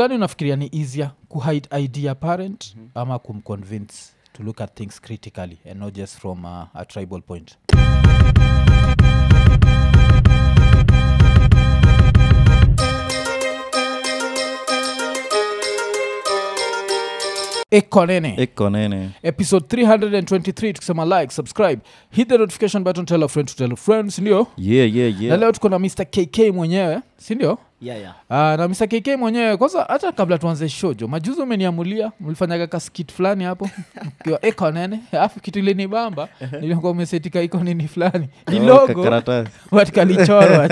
gani unafikiria ni easier kuhide idea parent ama kumconvince to look at things critically and not just from uh, a tribal point ekonene iko nene episode 323 tukisema like subscribe hit the notification button tell a friend to tell a friend sindio yeah, yeah, na yeah. leo tuko na mr kk mwenyewe sindio yeah, yeah. Uh, na Mr. KK mwenyewe kwanza hata kabla tuanze shojo majuzi umeniamulia mlifanyaga kaskit fulani hapo kiwa eko nene alafu kitu ilinibamba nilikuwa umesetika iko nini fulani ni Oh, logo kakaratasi. watikalichorwa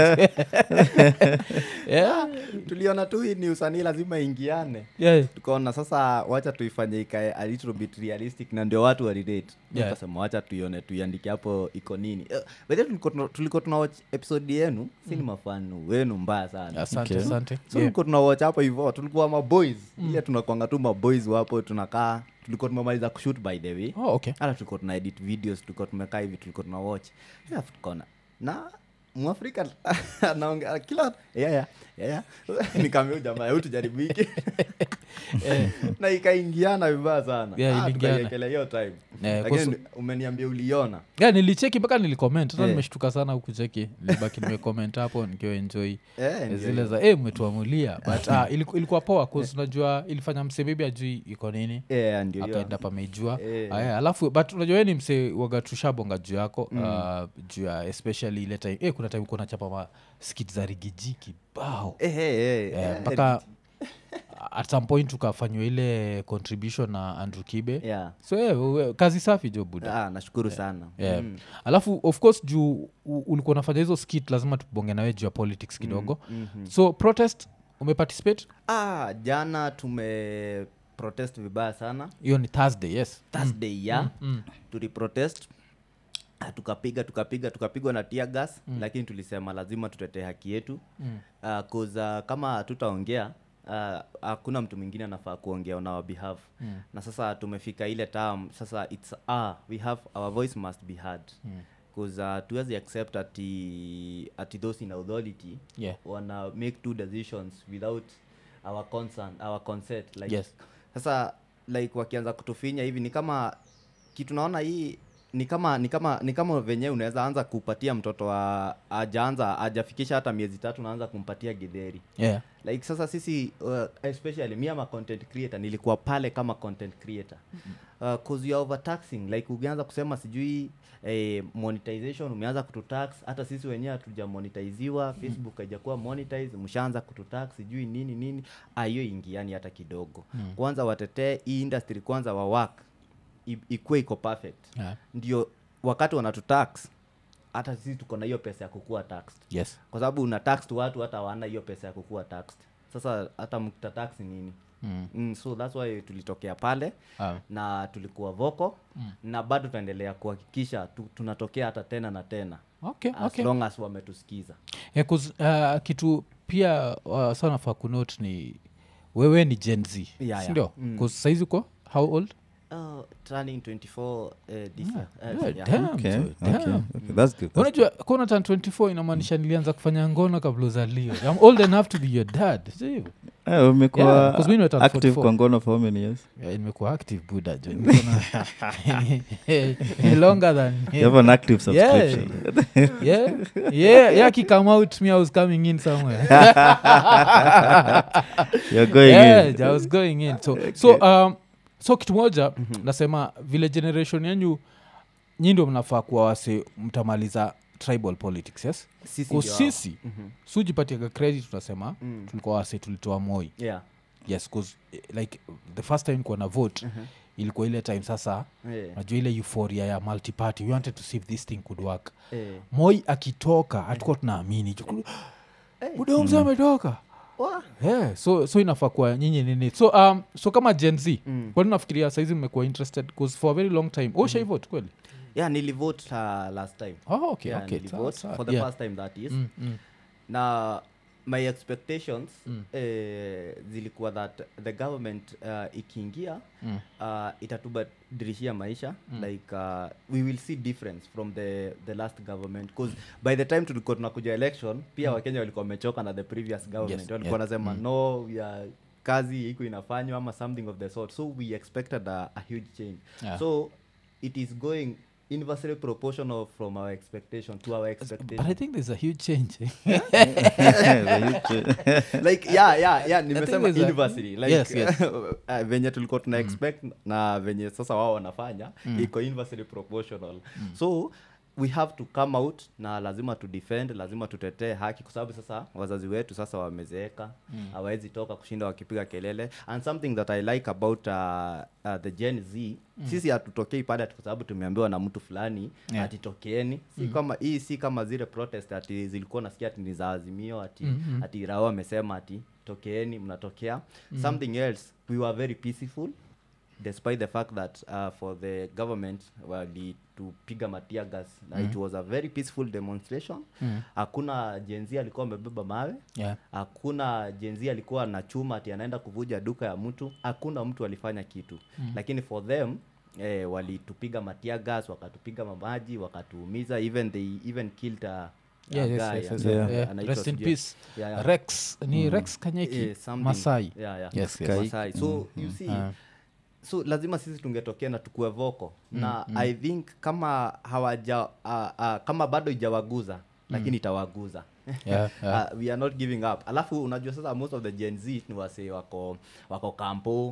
yeah, tuliona tu hii ni usanii lazima ingiane yeah. tukaona sasa wacha tuifanye ikae a little bit realistic na ndio watu walirate Yeah. tukasema wacha tuione tuiandike hapo iko nini uh, bedhe tulikuwa tuna watch episode yenu si ni mafanu wenu mbaya sana asante Okay. asante so yeah. tulikuwa tuna watch hapo hivyo tulikuwa maboys ile tunakwanga tu maboys wapo tunakaa tulikuwa tumemaliza kushoot by the way oh, okay hata tulikuwa tuna edit videos tulikuwa tumekaa hivi tulikuwa tuna watch alafu tukaona na mwafrika anaongea kila yeah, yeah, yeah, yeah. nikamwambia jamaa hebu tujaribu hiki na ikaingiana vibaya sana Yeah, Ah, iliingiana. tukaiekelea hiyo time Eh, lakini kwa umeniambia uliona yeah, nilicheki mpaka nilikoment hata Eh. nimeshtuka sana hukucheki nilibaki nimecomment hapo nikiwa enjoy Eh, ndio zile hiyo. za eh, mmetuamulia but ah, iliku- ilikuwa poa cause unajua ilifanya msebebi ajui iko nini Eh, ndio hiyo. akaenda pamejua Eh. aya alafu but unajua we ni mse waga tushabonga juu yako uh, juu ya especially ile time eh, kuna time kuwa nachapa ma skit za rigiji kibao Eh, eh, eh, Eh, eh, mpaka at some point tukafanywa ile contribution na andrew kibe yeah. so eh, we- kazi safi jo buda Ah, nashukuru sana Yeah. Mm. alafu of course juu u- ulikuwa unafanya hizo skit lazima tubonge nawe juu ya politics kidogo mhm. so protest umeparticipate ah, jana tume protest vibaya sana hiyo ni thursday yes thursday ya mm. tuliprotest Ah, tukapiga tukapiga tukapigwa na tia gas mm. lakini tulisema lazima tutetee haki yetu Mm. uh, cause, uh, kama hatutaongea ah, hakuna mtu mwingine anafaa kuongea on our behalf Mm. na sasa tumefika ile term sasa its ah, we have our voice must be heard Mm. bcause uh, tuwezi accept ati, ati those in authority yeah wana make two decisions without our concern our consent like Yes. sasa like wakianza kutufinya hivi ni kama kitu naona hii ni kama ni kama ni kama venyewe unaweza anza kupatia mtoto wa ajaanza ajafikisha hata miezi tatu naanza kumpatia gidheri yeah like sasa sisi uh, especially mi ama content creator nilikuwa pale kama content creator uh, cause you are overtaxing like ukianza kusema sijui eh, monetization umeanza kututax hata sisi wenyewe hatujamonetiziwa facebook haijakuwa monetize mshaanza kututax sijui nini nini Ah, hiyo ingiani hata kidogo Mm. kwanza watetee hii industry kwanza wa work i- ikuwe iko perfect yeah ndio wakati wanatutax hata sisi tuko na hiyo pesa ya kukua taxed yes kwa sababu una tax tu watu hata hawana hiyo pesa ya kukuwa taxed sasa hata mtatax nini mm. mm, so thats why tulitokea pale ah. na tulikuwa voko Mm. na bado tunaendelea kuhakikisha tu, tunatokea hata tena na tena okay as okay long as wametusikiza yeah, 'cause, uh, kitu pia uh, sana faa kunote ni wewe ni gen z Yeah, yeah. sindio Mm. mm. saizi uko how old oh, turning 24 uh, this year. Uh, yeah, yeah. damn, Okay, so, okay, damn. okay. That's good. That's unajua kona tan 24 inamaanisha nilianza kufanya ngono kabla uzalio I'm old enough to be your dad sio hivyo? good. Eh, umekuwa Yeah, 'cause mimi nimeturn active 44. kwa ngono for how many years Yeah, nimekuwa active buda jo Niko na- longer than you have an active Yeah. subscription yeah yeah yeah come out me i was coming in somewhere you're going yeah, in I was going in so so um so kitu moja nasema vile generation yenyu nyi ndio mnafaa kuwa wase mtamaliza tribal politics yes Sisi Kwa ndio hao. sisi Mhm. sujipatiaga credit tunasema Mm. tulikuwa wase tulitoa moi Yeah. yes cause eh, like the first time kuwa na vote Mhm. ilikuwa ile time sasa Eh, najua ile euphoria ya multiparty we wanted to see if this thing could work eh. moi akitoka hatukuwa tunaamini Eh. budomzi ametoka Wah. yeah, so so inafaa kuwa nyinyi nini so um, so kama gen z Mm. kwani nafikiria saizi mmekuwa interested bcause for a very long time mm vote kweli yeah nilivote uh, last time oh, okay, yeah, okay. nilivote sawa, for the yeah. first time that is Mm, mm. na my expectations Mm. eh, zilikuwa that the government uh, ikiingia Mm. uh, itatubadilishia maisha mm. like uh, we will see difference from the, the last government bcause by the time tulikuwa tunakuja election pia mm. wakenya walikuwa wamechoka na the previous government Yes, walikuwa yeah. wanasema Mm. no we are kazi iko inafanywa ama something of the sort so we expected a, a huge change Yeah. so it is going inversely proportional from our expectation to our but i expectation think there's a huge change like yeah yeah yeah nimesema there's a- inversely like Yes, yes. uh, venye tulikuwa tuna expect na venye sasa wao wanafanya iko inversely proportional so we have to come out na lazima tu defend lazima tutetee haki kwa sababu sasa wazazi wetu sasa wamezeeka hawawezi toka kushinda wakipiga kelele and something that i like about uh, uh, the gen z sisi hatutokei pale ati kwa sababu tumeambiwa na mtu fulani Yeah. ati tokeeni si kama hii si kama zile protest ati zilikuwa nasikia ati ni za azimio ati Mhm. ati rao amesema ati tokeeni mnatokea something else we were very peaceful despite the fact that uh, for the government walitupiga matia gas na it was a very peaceful demonstration Mm. hakuna jenzi alikuwa amebeba mawe yeah hakuna jenzi alikuwa na chuma ati anaenda kuvuja duka ya mtu hakuna mtu alifanya kitu mm. lakini for them eh, walitupiga matia gas wakatupiga mamaji wakatuumiza even they even killed a, a Yeah, yes, guy yes, yes, ambaye yeah. Yeah. anaitwa Rest in sijui- peace. Yeah, yeah. rex ni rex kanyeki Eh, something- masai yeah, yeah. Yes, yes. Masai. so you see Ah. so lazima sisi tungetokea na tukue voko na i think kama hawaja uh, uh, kama bado ijawaguza lakini itawaguza Yeah, yeah. Uh, we are not giving up alafu unajua sasa most of the gen z ni wase wako wako kampo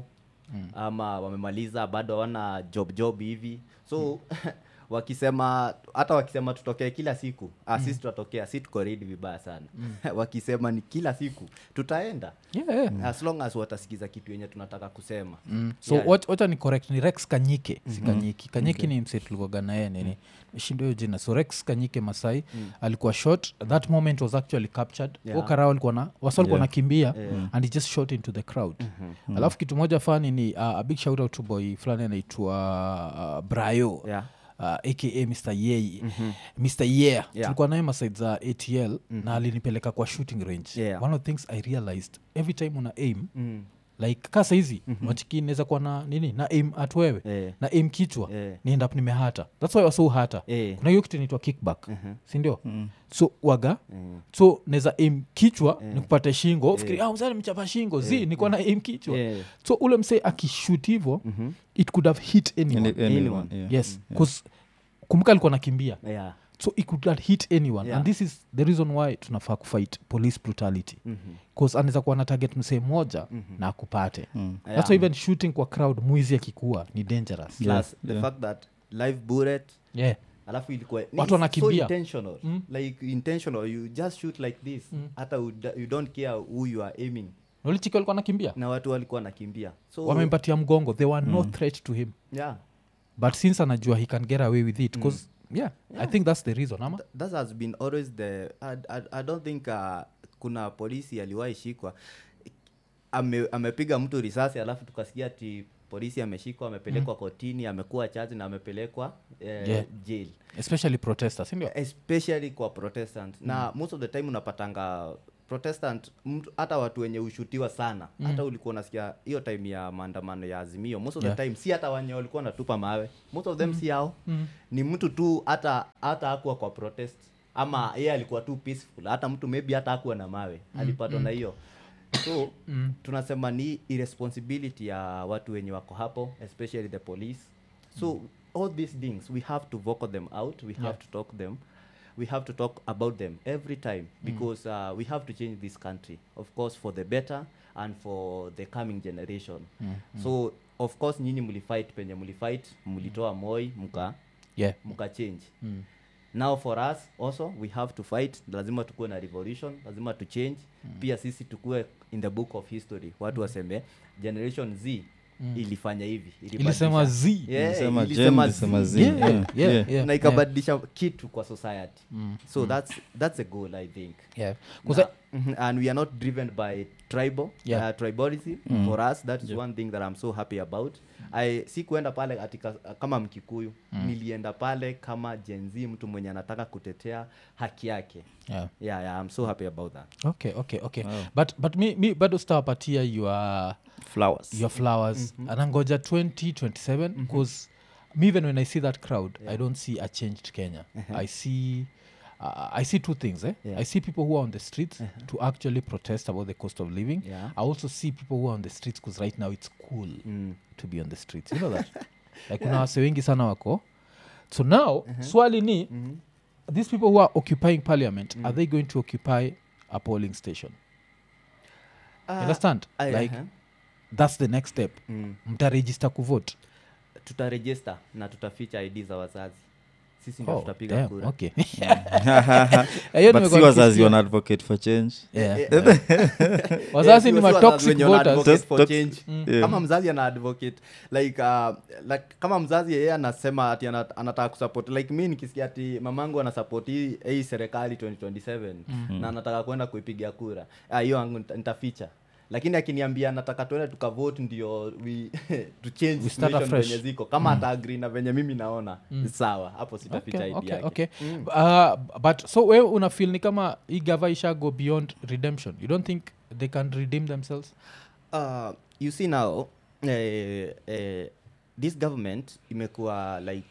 ama wamemaliza bado hawana job job hivi so wakisema hata wakisema tutokee kila siku ah, sisi tutatokea si tuko ready vibaya sana wakisema ni kila siku tutaenda Yeah, yeah. as long as watasikiza kitu yenye tunataka kusema Mm. so Yeah. wat- wacha ni correct ni rex kanyike si kanyiki kanyiki ni mse tulikuwaga naye nini shindo hiyo jina so rex kanyike masai alikuwa shot that moment was actually captured Yeah. yeah. karao alikuwa na wasa alikuwa Yeah. nakimbia Yeah. and he just shot into the crowd alafu kitu moja fani ni uh, a big shout out to boy fulani anaitwa uh, brayo yeah. uh, aka mr yeye mr yeah, tulikuwa naye masaid za atl na alinipeleka kwa shooting range Yeah. one of the things i realized every time una aim Mm. like ka saizi mm-hmm. machiki inaweza kuwa na nini na aim at wewe Eh. na aim kichwa Eh. ni end up nimehata thats why wasau hata Eh. kuna hiyo kitu inaitwa kickback sindio so waga Mm. so naweza aim kichwa ni kupata shingo ufikiri ah, mzee nimechapa shingo zi nikuwa na aim kichwa Yeah. so ule msee akishut hivo it could have hit anyone Any- anyone, Anyone. yeah. yes bcause kumbuka alikuwa nakimbia Yeah. so it could have hit anyone Yeah. and this is the reason why tunafaa kufight police brutality Mhm. bcause anaweza kuwa na target msee moja na akupate Mm. that's why even shooting kwa crowd mwizi akikuwa ni dangerous Yeah. Plus the yeah. fact that live bullet yeah. alafu ilikuwa ni Watu so wanakimbia. intentional like intentional you just shoot like this hata you, you don't care who you are aiming nolichiki walikuwa nakimbia na watu walikuwa nakimbia so wamempatia mgongo there were no threat to him yeah but since anajua he can get away with it bcause yeah, i think that's the reason ama Th- that has been always the i, I, I don't think uh, kuna polisi aliwahi shikwa ame, amepiga mtu risasi alafu tukasikia ati polisi ameshikwa amepelekwa kotini amekuwa chaji na amepelekwa eh, Yeah. jail especially protesters sindio especially kwa protestant na most of the time unapatanga protestant mtu- hata watu wenye ushutiwa sana hata ulikuwa unasikia hiyo time ya maandamano ya azimio most of Yeah. the time si hata wenye walikuwa natupa mawe most of them si hao ni mtu tu hata hata akuwa kwa protest ama yeye alikuwa tu peaceful hata mtu maybe hata akuwa na mawe alipatwa na hiyo so tunasema ni irresponsibility ya watu wenye wako hapo especially the police so all these things we have to vocal them out we have to talk them we have to talk about them every time because uh, we have to change this country of course for the better and for the coming generation so of course nyinyi mlifight penye mlifight mlitoa moi mka yeah mka change now for us also we have to fight lazima tukuwe na revolution lazima tu change pia sisi tukuwe in the book of history watu waseme generation z ilifanya hivi ilisema ilibadilisha- z Yeah, Ilisema ilisema Gen, ilisema Z. Z. Yeah, Yeah, yeah, yeah. yeah, na yeah. ikabadilisha kitu kwa society so that's that's a goal i think yeah 'Cause Na- mhm, and we are not driven by tribal Yeah. uh, tribalism for us that is one thing that i'm so happy about I si kuenda pale atika, kama mkikuyu nilienda pale kama jenzi mtu mwenye anataka kutetea haki yake yeah. yeah, yeah i'm so happy about that okay okay okay but but mi, mi bado sitawapatia your flowers your flowers anangoja 2027 because me even when i see that crowd i don't see a changed kenya i see uh, i see two things eh? Yeah. i see people who are on the streets to actually protest about the cost of living Yeah. i also see people who are on the streets because right now it's cool Mm. to be on the streets you know that like kuna wase wengi sana wako so now swali ni these people who are occupying parliament are they going to occupy a polling station Ah, you understand I- like uh-huh. that's the next step Mm. mtaregister kuvote tutarejista na tutaficha id za wazazi sisi ndio Oh, tutapiga damn, kura okay. Eh, hiyo but nimekuwa si wazazi nikisikia. wana advocate for change Yeah. Eh, eh, wazazi Eh, ni sio- sio wazazi matoxic wenye wana voters advocate Just for tox- change. Yeah. kama mzazi ana advocate like, uh, like kama mzazi yeye anasema ati ana- anataka kusupport like mi nikisikia ati mamangu anasupport hii hii serikali 2027 na anataka kwenda kuipiga kura ah, hiyo yangu nita- nitaficha lakini akiniambia nataka tuende tukavote ndio we to change We start situation afresh. venye ziko kama ata agree na venye mimi naona sawa hapo sitaficha okay, ID okay, yake okay. Uh, but so we una feel ni kama hii gava isha go beyond redemption you don't think they can redeem themselves uh, you see now eh, eh, this government imekuwa like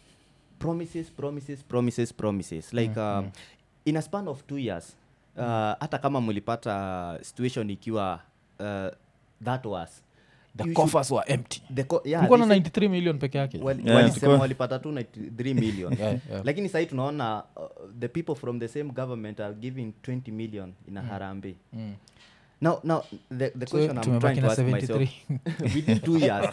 promises promises promises promises like uh, in a span of two years uh, hata kama mlipata situation ikiwa uh, that was the you should- coffers were empty the co- yeah, Kulikuwa na they 93 million peke yake wali- Yeah, walisema tulikuwa- walipata tu 93 million Yeah, yeah. lakini sahii tunaona uh, the people from the same government are giving 20 million in a harambe Mm. now, now the, the So, question I'm tumebaki trying to na ask 73. myself within two years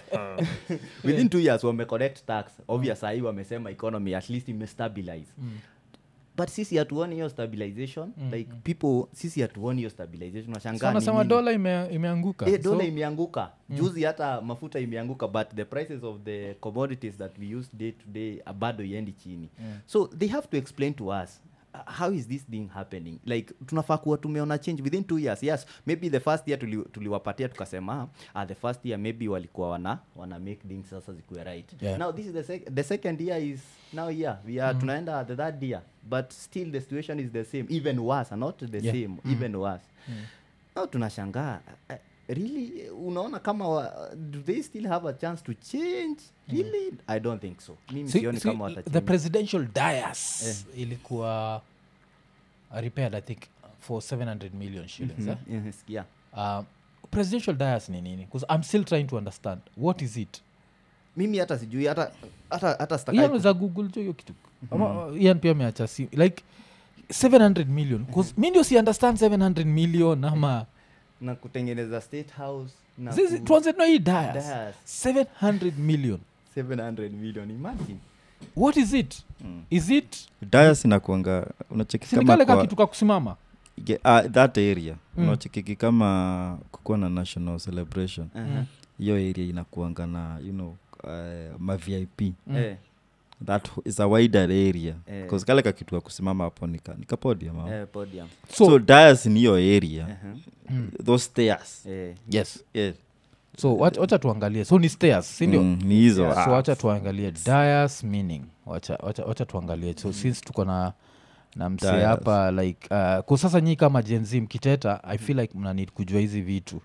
within two years wame collect tax obvious sahii wamesema economy at least imestabilize but sisi hatuoni hiyo stabilization like people sisi hatuoni hiyo stabilization so unashangaa ni anasema nini? dola ime, imeanguka Eh, dola so, imeanguka juzi hata mafuta imeanguka but the prices of the commodities that we use day to day uh, bado iendi chini so they have to explain to us uh, how is this thing happening like tunafaa kuwa tumeona change within two years yes maybe the first year tuli- tuliwapatia tukasema uh, the first year maybe walikuwa wana wana make things sasa zikuwe right Yeah. now this is the, sec- the second year is now here we are tunaenda the third year but still the situation is the same even worse not the Yeah. same even worse now tunashangaa uh, really unaona kama wa, do they still have a chance to change really i don't think so mimi See- sioni see, kama the watachange presidential dias ilikuwa repaired i think for 700 million shillings eh? Mhm, sikia uh, presidential dias ni nini bcause i'm still trying to understand what is it mimi hata sijui hata hata hata ian sitakai weza google jo hiyo kitu ama uh, ian pia ameacha si like 700 million bcause mi ndio si understand 700 million ama na kutengeneza state house na Zizi- ku- tuanze tuna hii dias Dias. 700 million 700 million imagine what is it is it dias inakuanga unacheki kama sinikale ka kwa, kitu ka kusimama ge- ah, that area Mm. unachekiki kama kukuwa na national celebration uh-huh. hiyo area inakuanga na you know uh, ma vip eh, that is a wider area Eh. because kale kakitu ka kusimama hapo nika, nika podium hapo. eh, podium so, so, dias ni hiyo area uh-huh. those stairs eh, yes yeah. so wacha wacha tuangalie so ni stairs sindio mm, ni hizo Yeah, so ah, wacha tuangalie dias meaning wacha, wacha, wacha tuangalie so since tuko na na msee Dias. hapa like uh, kwa sasa nyii kama jenzi mkiteta i feel like mnanid kujua hizi vitu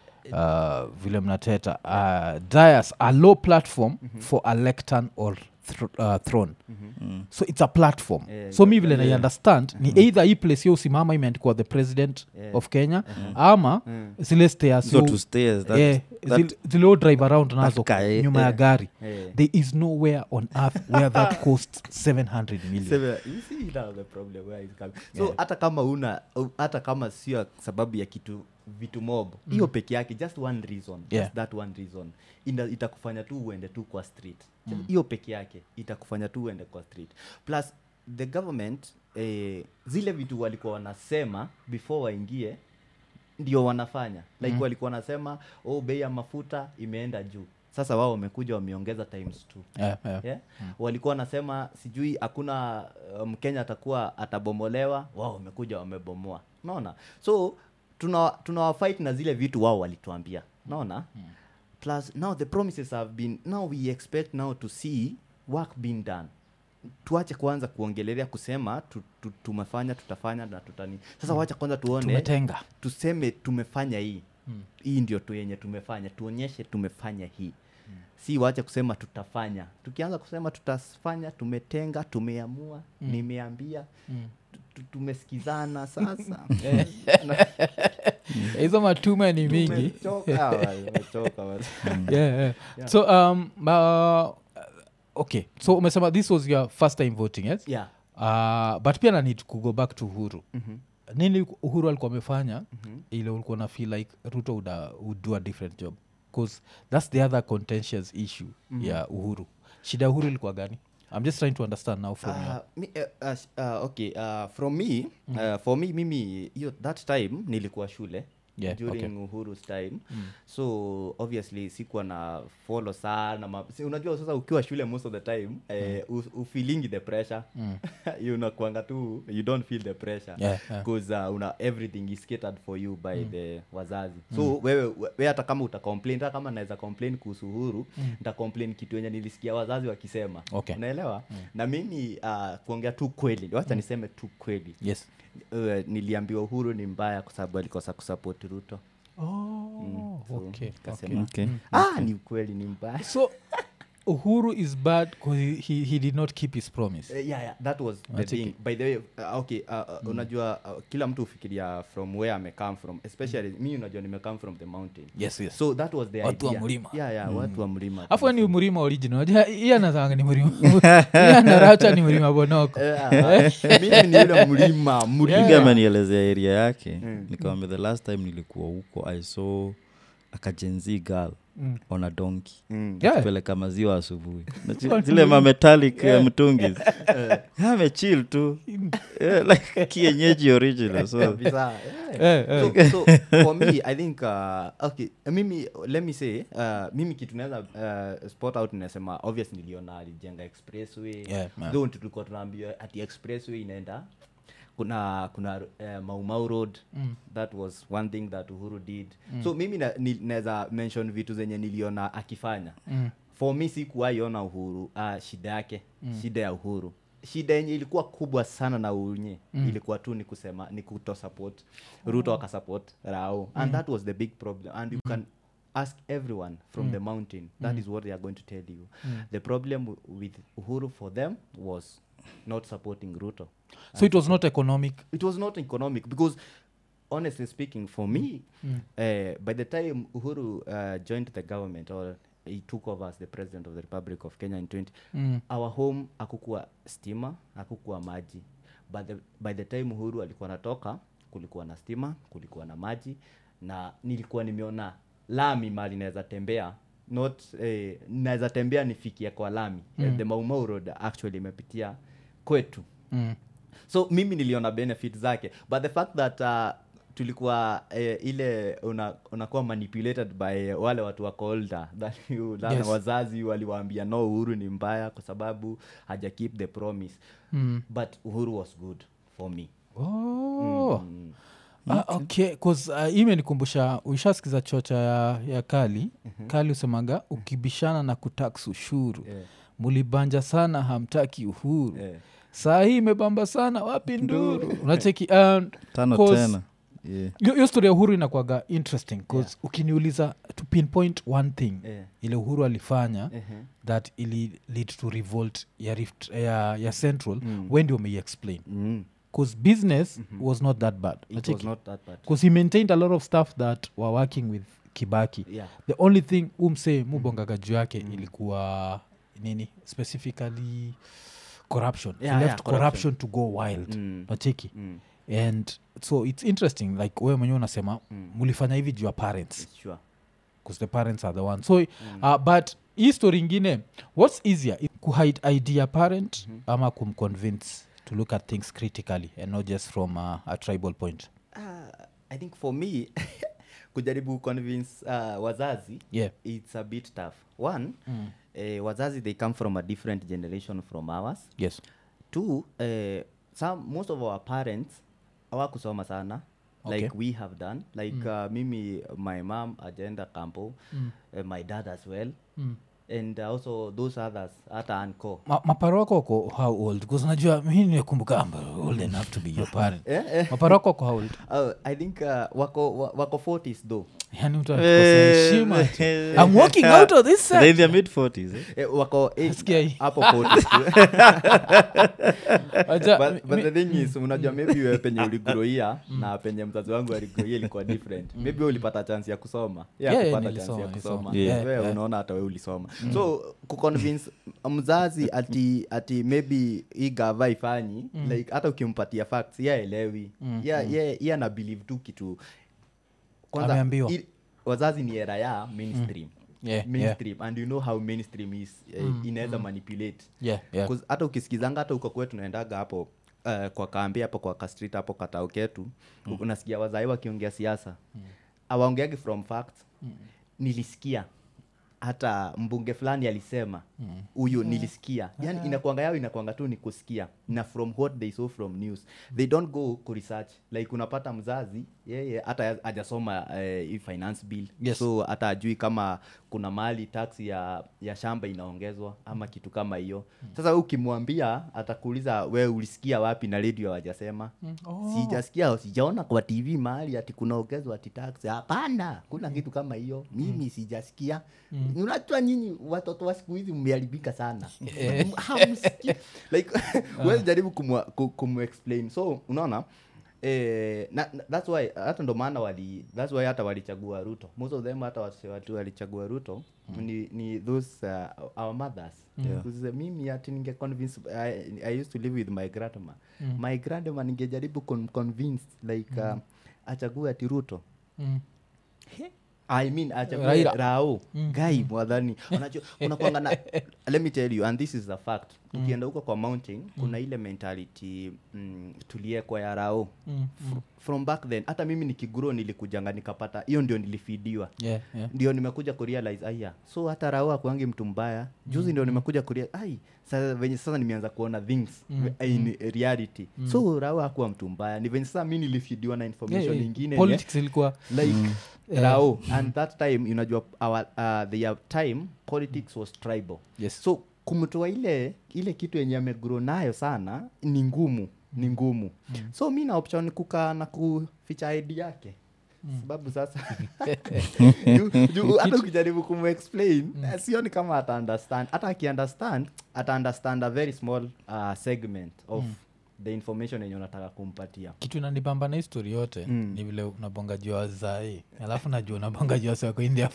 uh, vile mnateta uh, dias a low platform for a lectern or thr- uh, throne mm. so it's a platform Yeah, so mi it's a vile nai understand ni either hii place yo usimama imeandikwa the president Yeah. of kenya ama Mm. zile stairs hizo yo- two stairs that, eh, that, zile- zile yo drive around nazo ka- eh, nyuma ya eh. gari eh. there is nowhere on earth where that costs 700 million Seven- you see now the problem where it's coming. so hata kama una u- hata kama sio sababu ya kitu vitu mob hiyo peke yake just one reason Yeah. just that one reason Ina, itakufanya tu uende tu kwa street Just hiyo peke yake itakufanya tu uende kwa street plus the government eh, zile vitu walikuwa wanasema before waingie ndio wanafanya like walikuwa wanasema oh bei ya mafuta imeenda juu sasa wao wamekuja wameongeza times two yeah, yeah. yeah? walikuwa wanasema sijui hakuna uh, mkenya atakuwa atabomolewa wao wamekuja wamebomoa unaona so tuna tuna fight na zile vitu wao walituambia unaona plus now the promises have been now we expect now to see work being done tuache kwanza kuongelelea kusema tu, tu, tumefanya tutafanya na tutani sasa wacha kwanza tuone tumetenga tuseme tumefanya hii hii ndio tu yenye tumefanya tuonyeshe tumefanya hii si wache kusema tutafanya tukianza kusema tutafanya tumetenga tumeamua nimeambia tu- tu- tumesikizana sasa hizo matume ni mingi Tumechoka, wa- tumechoka, wa- yeah, yeah. so um, uh, okay so umesema this was your first time voting yes yeah uh, but pia na need kugo back to uhuru nini uhuru alikuwa amefanya ile ulikuwa na feel like ruto would, uh, would do a different job bcause that's the other contentious issue ya uhuru shida ya uhuru ilikuwa gani i'm just trying to understand now from you Uh, mi, uh, uh, sh- uh, okay uh, from me uh, for me mimi hiyo that time nilikuwa shule Yeah, during okay. uhuru's time so obviously sikuwa na follow sana ma, si, unajua sasa ukiwa shule most of the time eh, u- ufeelingi the pressure you unakuanga tu you don't feel the pressure Yeah, yeah. because uh, una everything is catered for you by the wazazi so wewe we hata kama uta complain hata kama naweza complain kuhusu uhuru nita complain kitu yenye nilisikia wazazi wakisema Okay. unaelewa na mimi uh, kuongea tu kweli wacha niseme tu kweli yes uh, niliambiwa uhuru ni mbaya kwa sababu alikosa kusupport ruto oh, so okay, kasema, okay. okay. ah ni ukweli ni mbaya so uhuru is bad because he, he, he did not keep his promise Uh, yeah, yeah, that was the Nacheki. thing by the way uh, okay uh, uh, unajua uh, kila mtu hufikiria from where ame come from especially mi unajua nime come from the mountain yes yes so that was the Watu wa idea. mlima. yeah, yeah, watu wa mlima afu ni mlima original Unajua, hii anazanga ni mlima hii anaracha ni mlima bonoko Eh, ah, mimi ni yule mlima mlima Piga amenielezea area yake nikawambia the last time nilikuwa huko i saw akajenzi girl Mm. on a donkey Mm. Yeah. peleka maziwa asubuhi Na zi- zile mametalic yeah. mtungi amechil tu yeah, like kienyeji original so Kabisa, eh. Eh, eh. so, so for me i think uh, okay mimi let me say uh, mimi kitu naweza uh, spot out nasema obvious niliona alijenga expressway Yeah, man. though tulikuwa tunaambiwa ati expressway inaenda kuna kuna uh, maumau road mm. that was one thing that uhuru did mm. so mimi na- ni- naweza mention vitu zenye niliona akifanya mm. for me sikuwaiona uhuru uh, shida yake mm. shida ya uhuru shida yenye ilikuwa kubwa sana na unye mm. ilikuwa tu ni kusema ni kuto support ruto akasupport rao and that was the big problem and you can ask everyone from the mountain that is what they are going to tell you the problem w- with uhuru for them was not supporting ruto so it was not economic it was not economic because honestly speaking for me uh, by the time uhuru uh, joined the government or he took over as the president of the republic of kenya in 20 Mm. our home akukuwa stima akukuwa maji by the, by the time uhuru alikuwa natoka kulikuwa na stima kulikuwa na maji na nilikuwa nimeona lami mali naweza tembea not eh, naweza tembea nifikie kwa lami mm. the maumau road actually imepitia kwetu mm. so mimi niliona benefit zake but the fact that uh, tulikuwa eh, ile una- unakuwa manipulated by wale watu wako older that you, that Yes. wazazi waliwaambia no uhuru ni mbaya kwa sababu haja keep the promise Mm. but uhuru was good for me oh. mm. Ah, okay bcause uh, imenikumbusha uishasikiza chocha ya, ya kali kali usemaga ukibishana na kutax ushuru Yeah. mulibanja sana hamtaki uhuru Yeah. saa hii imebamba sana wapi nduru unacheki um, tano Cause- tena yeah. hiyo hiyo story ya uhuru inakwaga interesting bcause ukiniuliza to pinpoint one thing Yeah. ile uhuru alifanya Mhm. that ili lead to revolt ya, rift, ya, ya central Mm. when do may explain Mm. bcause business was not that bad it was Unacheki? not that bad because he maintained a lot of stuff that were working with kibaki yeah the only thing umse mubongaga juu yake ilikuwa nini specifically corruption Yeah, he yeah, left corruption. corruption to go wild Mm. nacheki Mm. and so it's interesting like wewe mwenyewe unasema mulifanya hivi juu ya parents sure because the parents are the one so uh, but hii story ingine what's easier i- kuhide idea parent ama kumconvince to look at things critically and not just from uh, a tribal point uh, i think for me kujaribu convince uh, wazazi yeah it's a bit tough one mm. eh, wazazi they come from a different generation from ours yes two eh, some most of our parents hawakusoma sana Okay. like we have done like uh, mimi my mom agenda campo uh, my dad as well Mm. and also those others hata anco Ma, maparo wako wako how old bcause najua mi nimekumbuka I'm old enough to be your parent eh, eh. maparo wako wako how old Uh, i think uh, wako wa- wako 40s though yani mtu anakosa heshima tu. I'm walking out of this set. They're in their mid 40s eh? Eh, wako eh, Sikia hii. hapo 40 tu. Acha- but, but mi- the thing is unajua maybe wewe penye uligroia na penye mzazi wangu aligroia ilikuwa different maybe wewe ulipata chance ya kusoma Yeah, yeah, yeah, kupata chance nilisoma, ya kusoma nilisoma. Yeah. wewe Yeah. unaona hata wewe ulisoma so kuconvince mzazi ati ati maybe hii gava ifanyi like hata ukimpatia facts ye aelewi ye ye- ye ana believe tu kitu Ameambiwa. i- wazazi ni era ya mainstream Yeah, mainstream and you know how mainstream is uh, inaweza manipulate Yeah, yeah. 'Cause hata ukisikizanga hata uko kwetu tunaendaga hapo uh, kwa kaambi hapo kwa kastrit hapo katao ketu mm. unasikia wazai wakiongea siasa awaongeagi from facts nilisikia hata mbunge fulani alisema huyu nilisikia yani inakwanga yao inakwanga tu ni kusikia na from what they saw from news they don't go ku research like unapata mzazi yeye hata hajasoma eh, hii finance bill Yes. so hata ajui kama kuna mahali tax ya, ya shamba inaongezwa ama kitu kama hiyo sasa wewe ukimwambia atakuuliza we ulisikia wapi na redio hawajasema Oh. sijasikia sijaona kwa tv mahali ati kunaongezwa ati tax hapana kuna kitu kama hiyo mimi sijasikia unajua nyinyi watoto wa siku hizi mmeharibika sana Eh. Hamsikii. like huwezi jaribu kumwa- ku- kumexplain so unaona Eh, na, na, that's why hata ndo maana wali that's why hata walichagua ruto most of them hata wase watu walichagua ruto ni, ni those uh, our mothers Yeah. Because, uh, mimi ati ninge convince I, i used to live with my grandma my grandma ningejaribu con convince like uh, achague ati ruto Mm. I mean achague Raila. rao gai mwadhani unajua unakwanga na let me tell you and this is the fact ukienda huko kwa mountain kuna ile mentality mm, tuliekwa ya rao Mm. Fr- from back then hata mimi nikiguro nilikujanga nikapata hiyo ndio nilifidiwa Yeah, yeah. ndio nimekuja kurealize aya so hata rao akuangi mtu mbaya juzi ndio nimekuja kurea ai sasa venye sasa nimeanza kuona things Mm, in reality so rao akuwa mtu mbaya ni venye sasa mi nilifidiwa na information Yeah, yeah. ingine Politics ilikuwa like Eh. rao and that time unajua our, uh, their time politics was tribal Yes. so kumtoa ile ile kitu yenye amegro nayo sana ni ngumu ni ngumu so mi na option kukaa na kuficha id yake sababu sasa juu- juu hata ukijaribu kumexplain eh, sioni kama ata understand hata akiunderstand ata understand a very small uh, segment of the information yenye unataka kumpatia kitu inanibamba na histori yote Mm. ni vile unabonga juu ya wazai alafu najua unabonga juu ya wasi wako india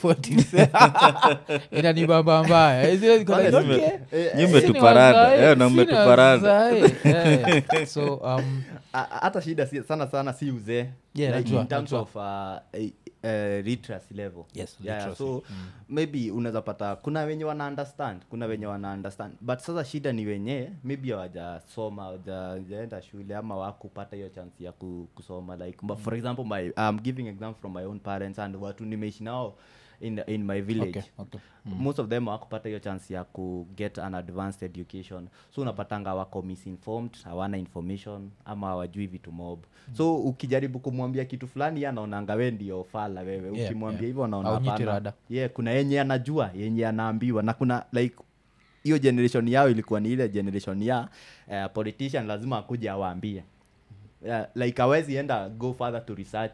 40s inanibamba mbaya Eh, zile ziko like, Honestly, okay, eh, sisi ni mmetuparada. wazai, Eh, na sisi ni mmetuparada. wazai. Eh, so um, A- a- hata shida si, sana sana si uzee Yeah, like najua, in terms najua. of uh, uh, literacy level Yes, yeah, literacy. so maybe unaweza pata kuna wenye wana understand kuna wenye wana understand but sasa shida ni wenye maybe hawajasoma hawajaenda shule ama wakupata hiyo chance ya ku, kusoma like but for example my I'm giving example from my own parents and watu nimeishi nao in, in my village okay, okay. most of them hawakupata hiyo chance ya ku get an advanced education so unapatanga wako misinformed hawana information ama hawajui vitu mob so ukijaribu kumwambia kitu fulani ye anaonanga we ndio fala wewe Yeah, ukimwambia yeah. hivyo anaona Haunyiti hapana. rada. yeah, kuna yenye anajua yenye anaambiwa na kuna like hiyo generation yao ilikuwa ni ile generation ya uh, politician lazima akuja awaambie yeah, like awezi enda go further to research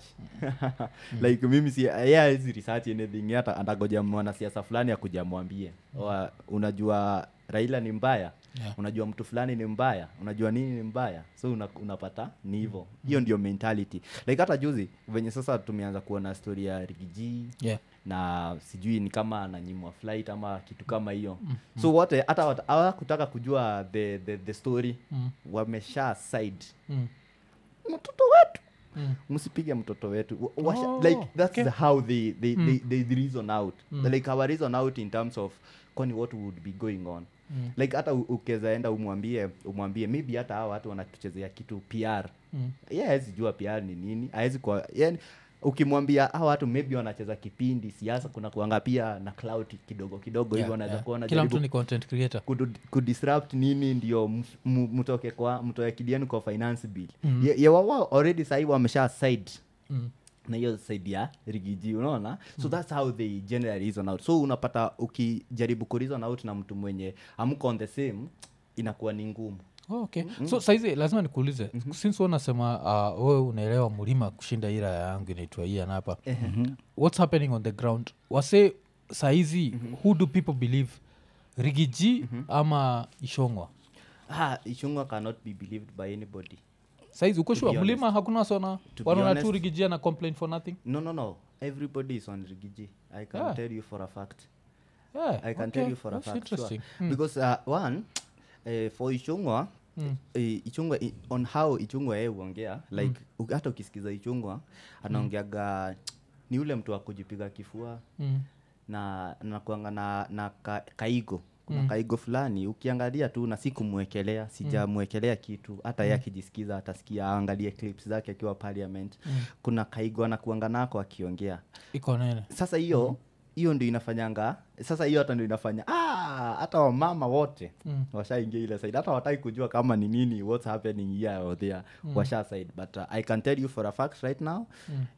like mimi si yeye hawezi research anything hata atagoja mwanasiasa fulani akuja mwambie Wa- unajua raila ni mbaya Yeah. unajua mtu fulani ni mbaya unajua nini ni mbaya so una, unapata ni hivyo hiyo ndio mentality like hata juzi venye sasa tumeanza kuona story ya rigiji Yeah. na sijui ni kama ananyimwa flight ama kitu kama hiyo so wote hata wat- hawakutaka kujua the, the, the story Mm. wamesha side Mm. mtoto wetu Mm. msipige mtoto wetu Wa- washa- Oh, like that's okay. the how they they, Mm. they, they reason out Mm. like our reason out in terms of kwani what would be going on Mm. like hata u- ukiweza enda umwambie umwambie maybe hata hawa watu wanatuchezea kitu pr Mm. ye hawezi jua pr ni nini hawezi kwa yani ukimwambia hawa watu maybe wanacheza kipindi siasa kuna kuanga pia na cloud kidogo kidogo Yeah, hivyo wanaweza yeah. kuwa kila wanajaribu mtu ni content creator kudu- kudisrupt nini ndio mf- mu- mtoke kwa mtoe kidiani kwa finance bill Mm. Ye- ye wawa already sahii wamesha side mm. na hiyo side ya rigiji unaona so that's how they generally reason out so unapata ukijaribu ku reason out na mtu mwenye amko on the same inakuwa ni ngumu Oh, okay so saizi lazima nikuulize since wewe unasema uh, wewe unaelewa mlima kushinda ira yangu inaitwa ian hapa what's happening on the ground wase saizi who do people believe rigiji ama ishongwa ah, ichungwa cannot be believed by anybody saizi uko shua be mlima hakuna wasona To be wanaona tu honest- rigiji ana complain for nothing no no no everybody is on rigiji i can Ah. tell you for a fact yeah, i can okay. tell you for a That's fact sure. interesting Hmm. because uh, one uh, for ichungwa Mm. eh, ichungwa i- on how ichungwa yeye huongea like u- hata ukisikiza ichungwa anaongeaga ni ule mtu wa kujipiga kifua Mm. na nakuanga na, na ka, kaigo kuna kaigo fulani ukiangalia tu na si kumwekelea sijamwekelea kitu hata ye akijisikiza atasikia aangalie clips zake akiwa parliament kuna kaigo anakuanga nako akiongea iko nene sasa hiyo hiyo ndio inafanyanga sasa hiyo hata ndio inafanya ah, hata wamama wote Mm. washaingia ile side hata wataki kujua kama ni nini what's happening here or there washa side but uh, i can tell you for a fact right now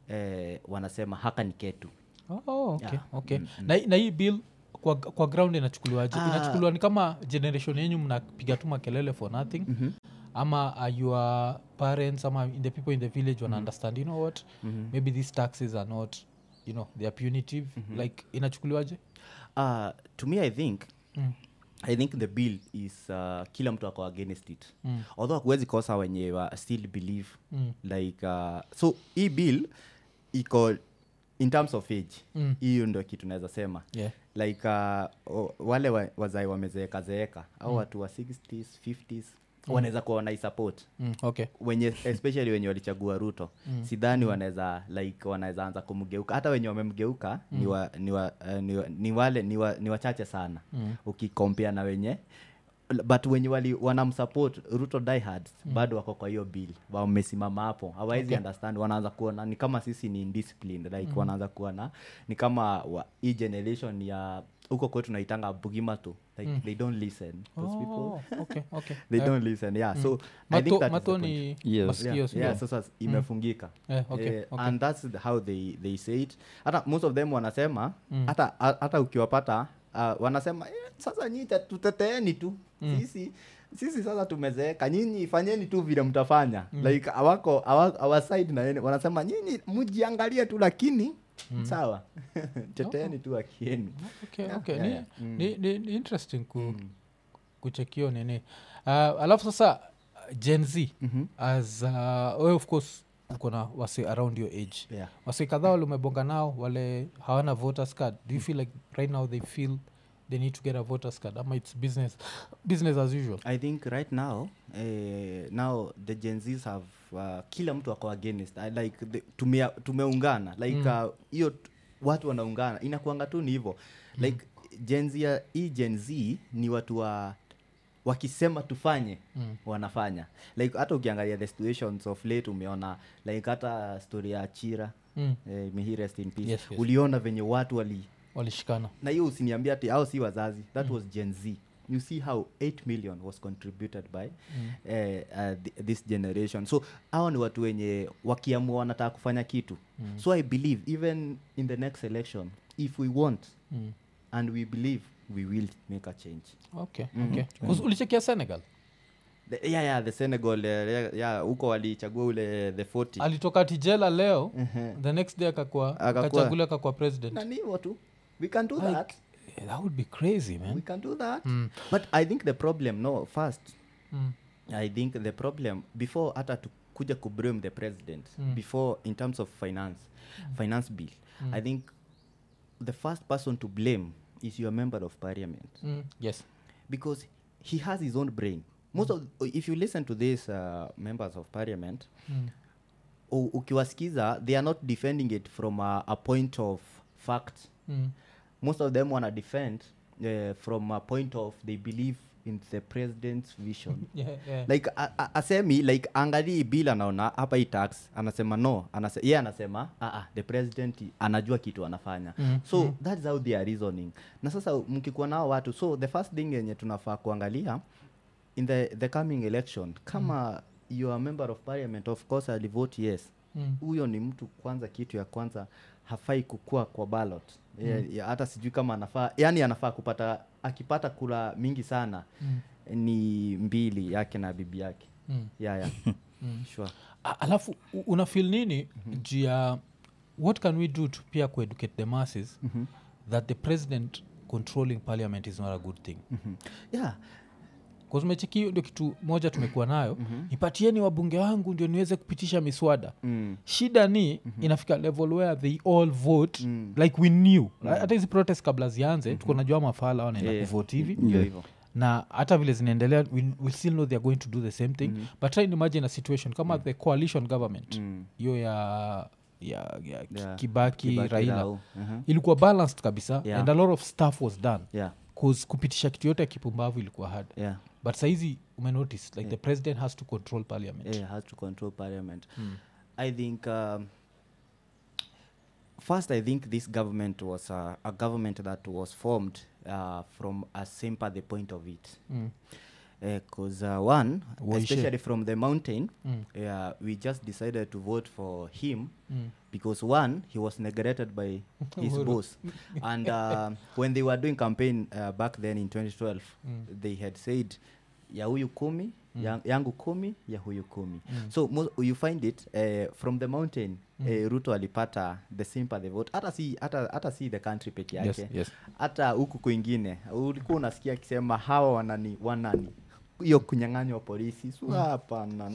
eh, wanasema haka ni ketu oh, okay, Yeah. okay. na, na hii bill kwa, kwa ground inachukuliwaje Ah. inachukuliwa ni kama generation yenyu mnapiga tu makelele for nothing mm-hmm. ama are your parents ama in the people in the village wana understand you know what mm-hmm. maybe these taxes are not you know they are punitive mm-hmm. like inachukuliwaje uh, to me i think mm. i think the bill is uh, kila mtu ako against it Mm. although hakuwezi kosa wenye wa still believe Mm. like uh, so hii bill iko in terms of age Mm. hiyo ndo kitu naweza sema yeah. like uh, o- wale wa, wazai wamezeeka zeeka au watu wa 60s 50s wanaweza kuwa wanaisupport mm. okay wenye especially wenye walichagua ruto mm. sidhani wanaweza like wanaweza anza kumgeuka hata wenye wamemgeuka mm. ni, wa, ni, wa, uh, ni, wa, ni wale ni, wa, ni wachache sana Mm. ukikompea na wenye but wenye wali wanamsupport ruto diehards mm. bado wako kwa hiyo bill wamesimama hapo hawawezi Okay. understand wanaanza kuona ni kama sisi ni indisciplined like mm. wanaanza kuona ni kama wa, hii generation ya huko kwetu naitanga bugimatu like Mm. they don't listen those people oh, okay, okay. they Eh, don't listen yeah so I think mato, that is the mato point. ni Yes. masikio yeah, sio? yeah, sasa imefungika Eh, okay, Eh, okay. and that's the- how they, they say it hata most of them wanasema Mm. hata hata ukiwapata uh, wanasema eh, sasa nyii ta- tuteteeni tu Mm. sisi sisi sasa tumezeeka nyinyi fanyeni tu vile mtafanya like awako awa, our side na yene wanasema nyinyi mjiangalie tu lakini sawa teteeni tu akieni okay, Yeah, okay. yeah, ni, yeah. Mm. ni, ni, ni interesting ku, kuchekio nini uh, alafu sasa uh, gen z Mhm. as uh, we of course uko na wase around your age yeah. wase kadhaa wale umebonga nao wale hawana voters card do you feel like right now they feel they need to get a voters card ama its business business as usual i think right now eh, now the gen zs have uh, kila mtu ako against I like the, tumea, tumeungana like Mm. uh, hiyo t- watu wanaungana inakuanga tu ni hivyo like gen z ya- hii gen z ni watu wa wakisema tufanye Mm. wanafanya like hata ukiangalia the situations of late umeona like hata story ya chira mm. eh, may he rest in peace Yes, yes. uliona venye watu wali walishikana na hiyo usiniambia ati au si wazazi that was gen z you see how 8 million was contributed by Mm. eh, uh, th- this generation so hawa ni watu wenye wakiamua wanataka kufanya kitu Mm. so i believe even in the next election if we want mm. and we believe we will make a change okay, Mhm. okay. Kus- ulichekia senegal the, yeah, yeah, the senegal eh, yeah, yeah, huko walichagua ule the 40 alitoka tijela leo Ehe. the next day akakua Akakuwa- akachagulia akakua president na ni hivyo tu we can do Like, that yeah, that would be crazy we man can do that mm. but i think the problem no first Mm. i think the problem before hata tukuja kublame the president Mm. before in terms of finance finance bill Mm. i think the first person to blame is your member of parliament Mm. yes because he has his own brain most of if you listen to these uh, members of parliament mm. u- ukiwasikiza they are not defending it from a, a point of fact Mm. most of them wanna defend uh, from a point of they believe in the president's vision Yeah, yeah. like a- a- asemi like angalii bill anaona hapa hii tax anasema no anase, ye anasema ah, ah, the president anajua kitu anafanya Mm, so mm. that's how they are reasoning na sasa mkikuwa nao watu so the first thing yenye tunafaa kuangalia in the, the coming election kama mm. you are a member of parliament of course alivote yes Mm. huyo ni mtu kwanza kitu ya kwanza hafai kukua kwa ballot mm. hata sijui kama anafaa yani anafaa kupata akipata kula mingi sana Mm. ni mbili yake na bibi yake Mm. yeah, yeah. sure. A- alafu u- una feel nini mm-hmm. juu ya what can we do to pia kueducate the masses mm-hmm. that the president controlling parliament is not a good thing Mhm. yeah kazumecheki hiyo ndio kitu moja tumekuwa nayo mm-hmm. nipatieni wabunge wangu ndio niweze kupitisha miswada mm. shida ni mm-hmm. inafika level where they all vote mm. like we knew hata hizi protest kabla zianze mm-hmm. tuko najua mafala wanaenda Yeah. yeah. kuvote hivi ndio hivyo na hata vile zinaendelea we, we still know theyare going to do the same thing mm-hmm. but try and imagine a situation kama mm. the coalition government Mm. hiyo ya ya, ya Ki- Yeah. kibaki, Kibaki, raila Rao. Mhm. ilikuwa balanced kabisa Yeah. and a lot of stuff was done yeah 'Cause kupitisha kitu yote ya kipumbavu ilikuwa hard yeah but saizi umenotice like the president has to control parliament yeah, has to control parliament. I think um, first, I think this government was uh, a government that was formed uh, from a sympathy point of it. Mm. Because uh, one, Waishe. especially from the mountain, Mm. yeah, we just decided to vote for him Mm. because one, he was neglected by his Uhuru. boss, and uh, when they were doing campaign uh, back then in 2012, they had said ya huyu kumi ya, yangu kumi ya huyu kumi so mo, you find it uh, from the mountain uh, ruto alipata the sympathy vote hata si hata, hata si the country peke Yes, yake yes. hata huku kwingine ulikuwa unasikia akisema hawa wanani wanani hiyo kunyang'anywa polisi su hapana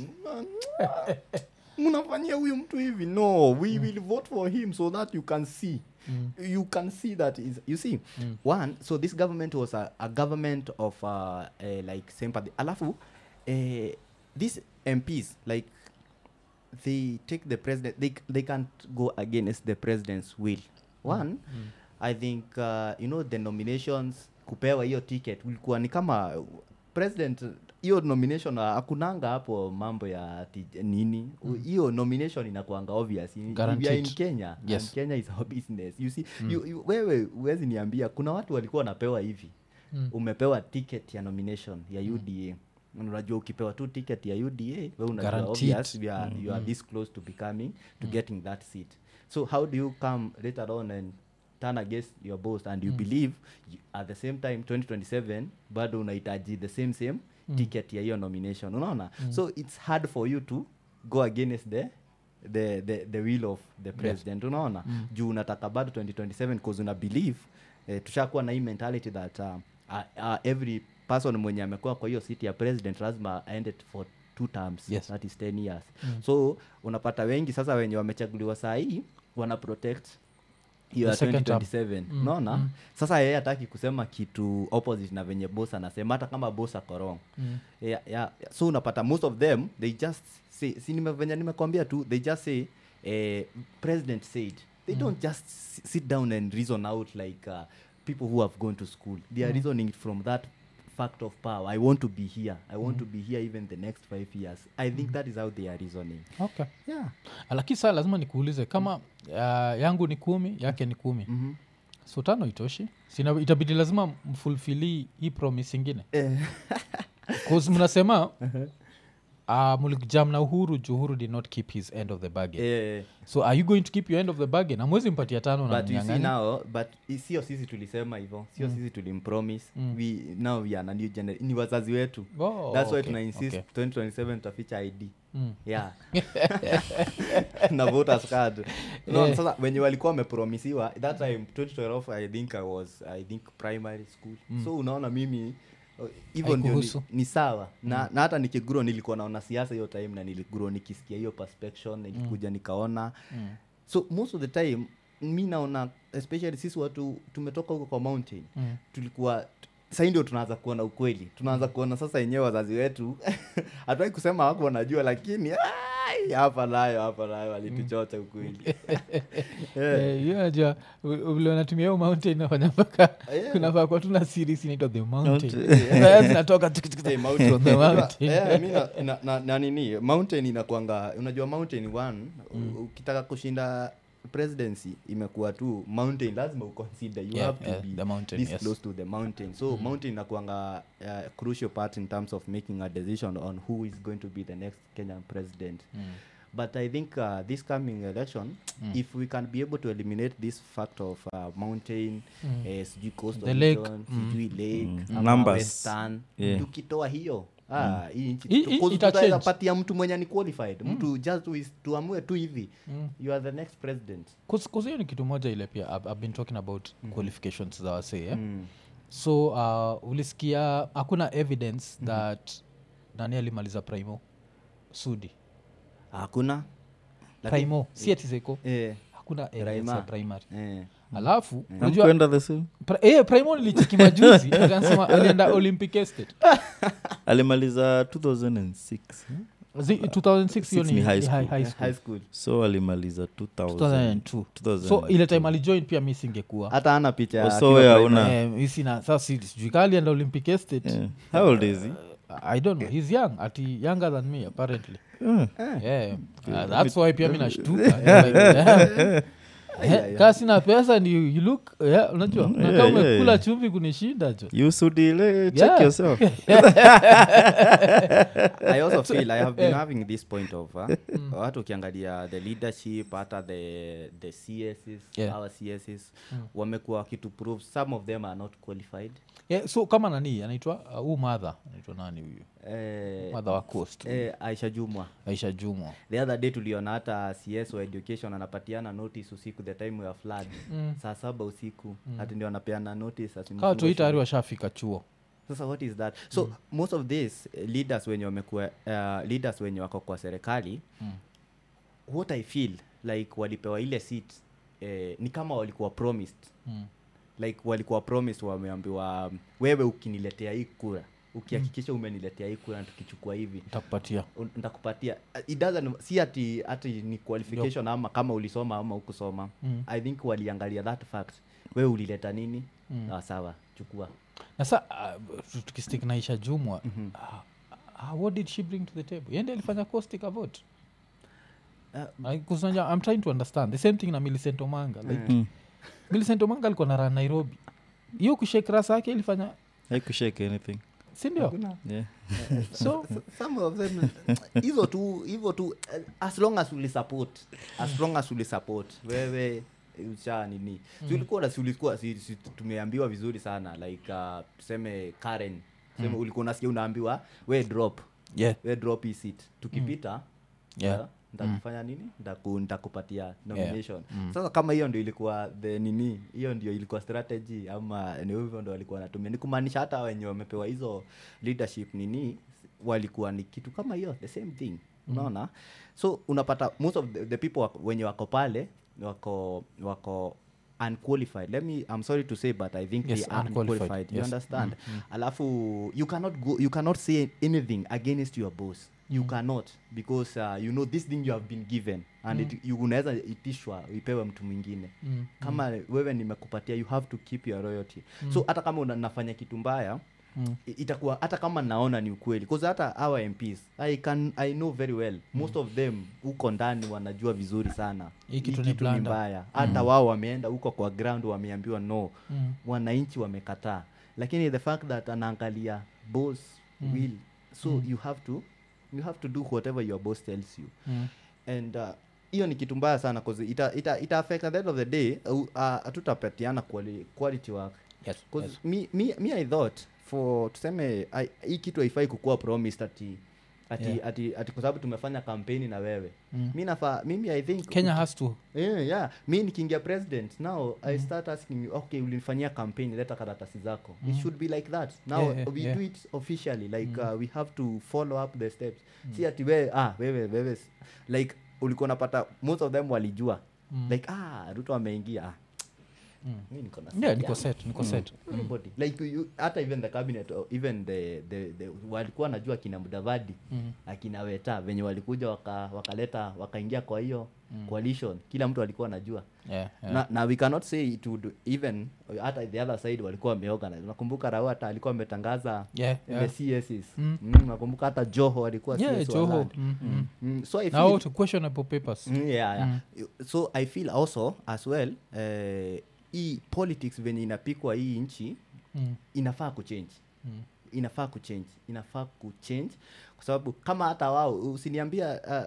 mnafanyia huyu mtu hivi no we will vote for him so that you can see you can see that is you see one so this government was a, a government of uh, uh, like sympathy alafu uh, these mps like they take the president they, they can't go against the president's will one i think uh, you know the nominations kupewa hiyo ticket ulikuwa ni kama uh, president hiyo nomination uh, hakunanga hapo mambo ya ati nini U- hiyo nomination inakuanga obvious In- we are in Guaranteed. kenya Yes. and kenya is our business you see you, you, wewe huwezi niambia kuna watu walikuwa wanapewa hivi Mm. umepewa ticket ya nomination ya uda unajua ukipewa tu ticket ya uda we unajua Guaranteed. obvious you are, you are this close to becoming to getting that seat so how do you come later on and turn against your boss and you believe you, at the same time 2027 bado unahitaji the same same ticket ya hiyo nomination unaona so it's hard for you to go against the the, the, the will of the president unaona juu unataka bado 2027 cause una believe eh, tushakuwa na hii mentality that uh, uh, uh, every person mwenye amekuwa kwa hiyo city ya president lazima aende t- for two terms Yes. that is 10 years so unapata wengi sasa wenye wamechaguliwa saa hii wana protect hiyo ya The second term. 2027 unaona sasa yeye hataki kusema kitu opposite na venye boss anasema hata kama boss ako wrong Mm. yeah, yeah. so unapata most of them they just say si nime, venye nimekwambia tu they just say eh, president said they don't just s- sit down and reason out like uh, people who have gone to school they are reasoning from that fact of power i want to be here i want to be here even the next five years i think that is how they are reasoning okay yeah lakini saa lazima nikuulize kama uh, yangu ni kumi yake ni kumi Mhm. so tano itoshi Sina, itabidi lazima mfulfili hii promise ingine Eh. bcause mnasema uh, mulikjam na uhuru juu uhuru did not keep his end of the bargain Eh, so are you going to keep your end of the bargain amwezi mpatia tano na but you see mnyang'anya now but i- sio sisi tulisema hivyo sio sisi tulimpromise we now we are a new generation ni wazazi wetu Oh, that's why okay, tuna insist okay. 2027 tutaficha id Mm. yeah na voters card no, Yeah. sasa wenye walikuwa wamepromisiwa that time 2012 i think i was i think primary school so unaona mimi uh, hivyo ndio ni, Haikuhusu. ni sawa na, na hata nikigro nilikuwa naona siasa hiyo time na niligro nikisikia hiyo perspection nilikuja nikaona so most of the time mi naona especially sisi watu tumetoka huko kwa mountain Mm. tulikuwa sahii ndio tunaanza kuona ukweli tunaanza kuona sasa yenyewe wazazi wetu hatuwai kusema wako wanajua lakini ai, hapa nayo hapa nayo walituchocha ukweli Eh, hiyo najua u- vile wanatumia hiyo mountain nafanya mpaka Yeah. kunafaa kuwa tuna series inaitwa the mountain Mountain. Sasa zinatoka tuk, tuk, tuk, Hey, mountain. from the mountain. Eh, mi na- na- na- na nini mountain inakwanga unajua mountain one u- ukitaka kushinda presidency imekuwa tu mountain lazima uconsider you Yeah, have to yeah, be the mountain, this yes. close to the mountain so mountain inakuanga uh, crucial part in terms of making a decision on who is going to be the next kenyan president but i think uh, this coming election if we can be able to eliminate this fact of uh, mountain eh, sijui coastal The lake, region, sijui lake Mm. ama Numbers. western Yeah. tukitoa hiyo ah, hii nchi- I- i- because ita tutaweza change. patia mtu mwenye ni qualified mtu just tu- tuamue tu hivi you are the next president Cause hiyo ni kitu moja ile pia I've, I've been talking about qualifications za wasee yeah? Mm. so uh, ulisikia hakuna evidence that nani alimaliza primo sudi hakuna Lakini- primo si ati zeko eh, hakuna evidence Prima. ya primary eh. alafu unajua Hamkuenda the same pra, eh, primo nilichiki majuzi nikasema alienda olympic estate alimaliza 2006 Zi- 2006 hiyo Six ni ni high ni school. high school. high school so alimaliza 2000 2002 2002. so ile time alijoin pia mi singekuwa hata ana picha Oh, so akiwa wewe primary. hauna- Eh, mi sina sa si- sijui kaa alienda olympic estate Yeah. how old is he i don't know he's young ati younger than me apparently Yeah. yeah. uh, that's why pia mi nashtuka Like, yeah. Eh, kaa sina pesa ni you look yeah, unajua unakaa yeah, umekula yeah. chumvi kunishinda jo you sudile check Yeah. yourself i also feel i have been having this point of uh, watu ukiangalia the leadership hata the the css Yeah. our css wamekuwa wakitu prove some of them are not qualified yeah, so kama nani anaitwa uh, huu madha anaitwa nani huyu eh, madha wa coast eh, aisha jumwa aisha jumwa the other day tuliona hata cs wa education anapatiana notice usiku the time ya flood Mm. saa saba usiku hati ndio anapeana notice ati kawa mfungo toi tayari shule. washafika chuo sasa what is that so most of this uh, leaders wenye wamekuwa uh, leaders wenye wako kwa serikali Mm. what i feel like walipewa ile seat eh, ni kama walikuwa promised mm. like walikuwa promised wameambiwa um, wewe ukiniletea hii kura ukihakikisha umeniletea hii kura na tukichukua hivi ntakupatia un- nitakupatia uh, it doesn't si ati ati ni qualification ama kama ulisoma ama hukusoma Mm. i think waliangalia that fact wewe ulileta nini Mm. ah, sawa chukua na sa uh, tukistik na isha jumwa Mhm. uh, uh, what did she bring to the table yende alifanya costic vote uh, kusanja i'm trying to understand the same thing na millicent omanga like Mm. millicent omanga alikuwa na ran nairobi hiyo kushake rasa yake ilifanya haikushake anything sindio hakuna. yeah. so some of them hivyo tu hivyo tu eh, as long as ulisupport as long as ulisupport wewe usha nini si ulikuwa na- si ulikuwa si, si, tumeambiwa vizuri sana like uh, tuseme karen tuseme ulikuwa unasikia unaambiwa we drop yeah we drop hii seat tukipita Yeah. uh, nitakufanya nini Nitaku- nitakupatia nomination Mm. sasa kama hiyo ndio ilikuwa the nini hiyo ndio ilikuwa strategy ama ni hivyo ndo walikuwa wanatumia ni kumaanisha hata wenye wamepewa hizo leadership nini walikuwa ni kitu kama hiyo the same thing unaona so unapata most of the, the people wako, wenye wako pale wako wako unqualified let me i'm sorry to say but i think Yes, they are unqualified, unqualified you yes. understand alafu you cannot go you cannot say anything against your boss you cannot because uh, you know this thing you have been given and it, you unaweza itishwa ipewe mtu mwingine Mm, kama wewe nimekupatia you have to keep your royalty so hata kama una- nafanya kitu mbaya Mm. i- itakuwa hata kama naona ni ukweli bcause hata our mps i can i know very well most of them huko ndani wanajua vizuri sana Hii kitu ni blunder. mbaya hata wao wameenda huko kwa ground wameambiwa no Mm. wananchi wamekataa lakini the fact that anaangalia boss will so you have to you have to do whatever your boss tells you Mm. and uh, hiyo ni kitu mbaya sana cause ita, ita, ita affect at the end of the day uh, uh, hatutapatiana quali, quality work Yes, Cause yes. me, me, me i thought for tuseme I- hii kitu haifai kukuwa promised ati ati, Yeah. ati, ati kwa sababu tumefanya kampeni na wewe Mm. mi nafaa mimi i think kenya has to yeah, yeah. mi nikiingia president now i start asking you okay ulinifanyia campaign leta karatasi zako it should be like that now Yeah, yeah, we yeah. do it officially like uh, we have to follow up the steps si ati wewe ah wewe wewe s- like ulikuwa unapata most of them walijua Mm. like ah ruto ameingia ah, Mm. mi niko na yeah seat niko yangu. set niko set Everybody. like you, hata even the cabinet or even the, the, the walikuwa najua akina mudavadi Mm. akina weta venye walikuja waka- wakaleta wakaingia kwa hiyo coalition kila mtu alikuwa anajua yeah, yeah. na, na we cannot say it would even hata the other side walikuwa wameorganize nakumbuka rao hata alikuwa ametangaza yeah, the yeah. CSs Mm. mm, nakumbuka hata joho alikuwa yeah CS wa joho land. mm, mm. Mm, so I now feel, to questionable papers Mm, yeah, yeah. so i feel also as well eh, hii politics venye inapikwa hii nchi Mm, inafaa kuchange mm. inafaa kuchange inafaa kuchange kwa sababu kama hata wao usiniambia uh,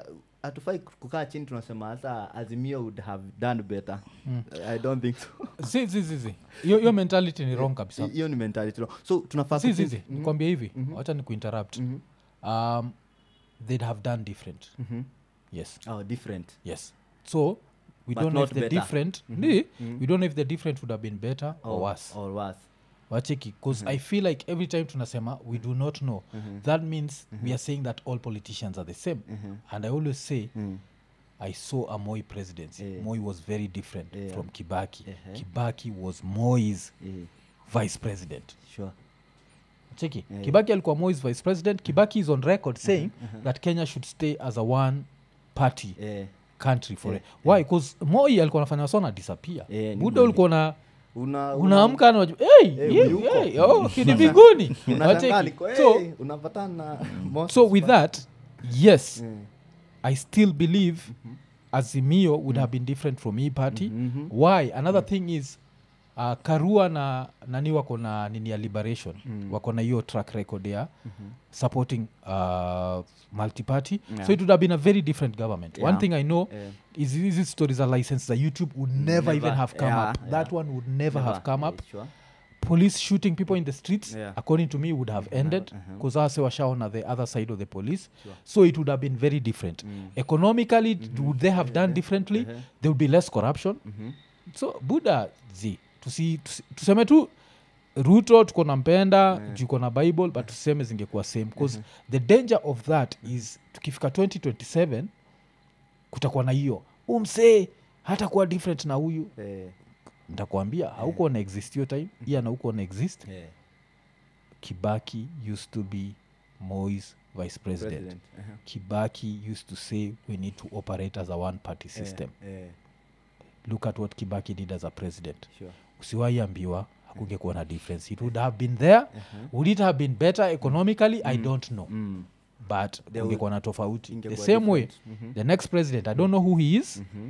hatufai kukaa chini tunasema hata azimio would have done better i don't think so si si si si hiyo hiyo mentality ni wrong kabisa hiyo ni mentality no. so tunafaa si si kuchange- si nikwambia hivi wacha ni kuinterrupt um, they'd have done different Mhm. yes oh different yes so we But don't know not if the better. different ni we don't know if the different would have been better or or worse or worse wacheki bcause i feel like every time tunasema we do not know that means we are saying that all politicians are the same and i always say Mm. i saw a moi presidency Yeah. moi was very different Yeah. from kibaki Uh-huh. kibaki was moi's yeah, vice president sure cheki Yeah. kibaki alikuwa moi's vice president kibaki is on record saying that kenya should stay as a one party yeah. country for Yeah. why bcause moi alikuwa anafanya sona disappear Yeah, ni buda kweli. ulikuwa na una unaamka na waju- hey, Hey, hey, uyuko. hey, oh, kini mbinguni unashangaa Wacheki. niko, so, hey, unapatana na Moses so with pale. that yes Mm. i still believe azimio would have been different from e party Mhm. why another thing is uh, karua na nani wako na nini ya liberation wako na hiyo track record ya supporting uh, multiparty Yeah. so it would have been a very different government one Yeah. thing i know Yeah. is hizi stories za license za youtube would never, Never. even have come Yeah, up yeah. that one would never, have come Yeah, up sure. police shooting people in the streets Yeah. according to me would have ended uh-huh. because ase washaona the other side of the police Sure. so it would have been very different Mm. economically would they have done differently Uh-huh. there would be less corruption Mhm. so buda z tusi, tusi, tuseme tu ruto tuko nampenda Yeah. juu iko na bible but tuseme zingekuwa same bcause the danger of that is tukifika 2027 kutakuwa na hiyo umsee hata kuwa different na huyu Eh, ntakuambia hauko na exist hiyo time iya na huko na exist eh, kibaki used to be mois vice president, president. Uh-huh. kibaki used to say we need to operate as a one party system Eh, eh, look at what kibaki did as a president sure. usiwaiambiwa hakungekuwa na difference it would have been there would it have been better economically i don't know Mm. but There ungekuwa na tofauti the ingekuwa same way different. Mhm. the next president i don't know who he is Mhm.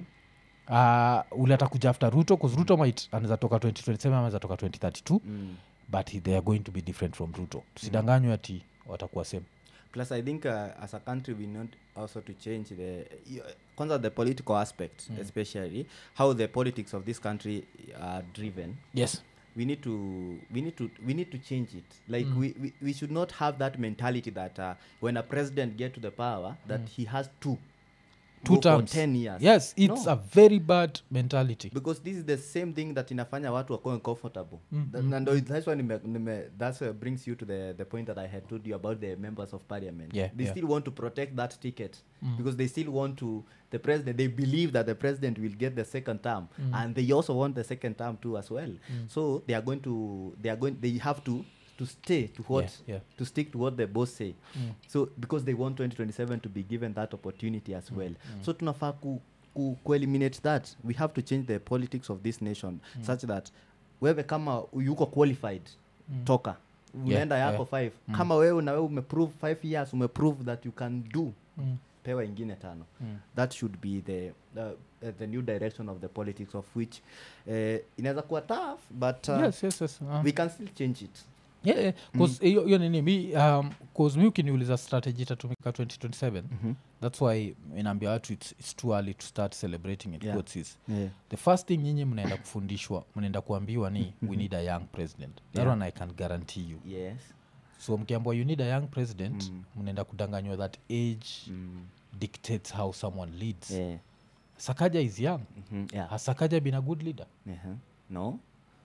uh, ule atakuja after ruto bcause ruto might anaweza toka 2027 ama anaweza toka 2032 Mm. but he- they are going to be different from ruto tusidanganywe ati watakuwa same plus i think uh, as a country we need also to change the y- kwanza the political aspect especially how the politics of this country are driven yes we need to we need to we need to change it like we, we we should not have that mentality that uh, when a president get to the power that he has to two go for terms 10 years yes it's No. a very bad mentality because this is the same thing that inafanya watu wakuwe comfortable Th- na ndo that's why nime, nime, that's uh, brings you to the, the point that i had told you about the members of parliament Yeah, they yeah. still want to protect that ticket because they still want to the president they believe that the president will get the second term and they also want the second term too as well so they are going to they are going they have to to stay to what Yeah, yeah. to stick to what the boss say so because they want 2027 to be given that opportunity as well so tunafaa ku, ku, ku eliminate that we have to change the politics of this nation such that wewe kama yuko qualified toka unaenda yeah. yako five kama wewe na wewe umeprove five years umeprove that you can do Mm. pewa ingine tano Mm. that should be the uh, uh, the new direction of the politics of which uh, inaweza kuwa tough but uh, yes yes yes uh, we can still change it yeah, yeah. 'Cause hiyo hiyo nini mi um, 'cause mi ukiniuliza strategy itatumika 2027 that's why inaambia watu it's, it's too early to start celebrating it Yeah. quotes is yeah. the first thing nyinyi mnaenda kufundishwa mnaenda kuambiwa ni we need a young president that Yeah. one i can guarantee you yes so mkiambiwa you need a young president Mm. mnaenda kudanganywa that age mm. dictates how someone leads yeah. sakaja is young Mhm, yeah. has sakaja been a good leader Uh-huh. no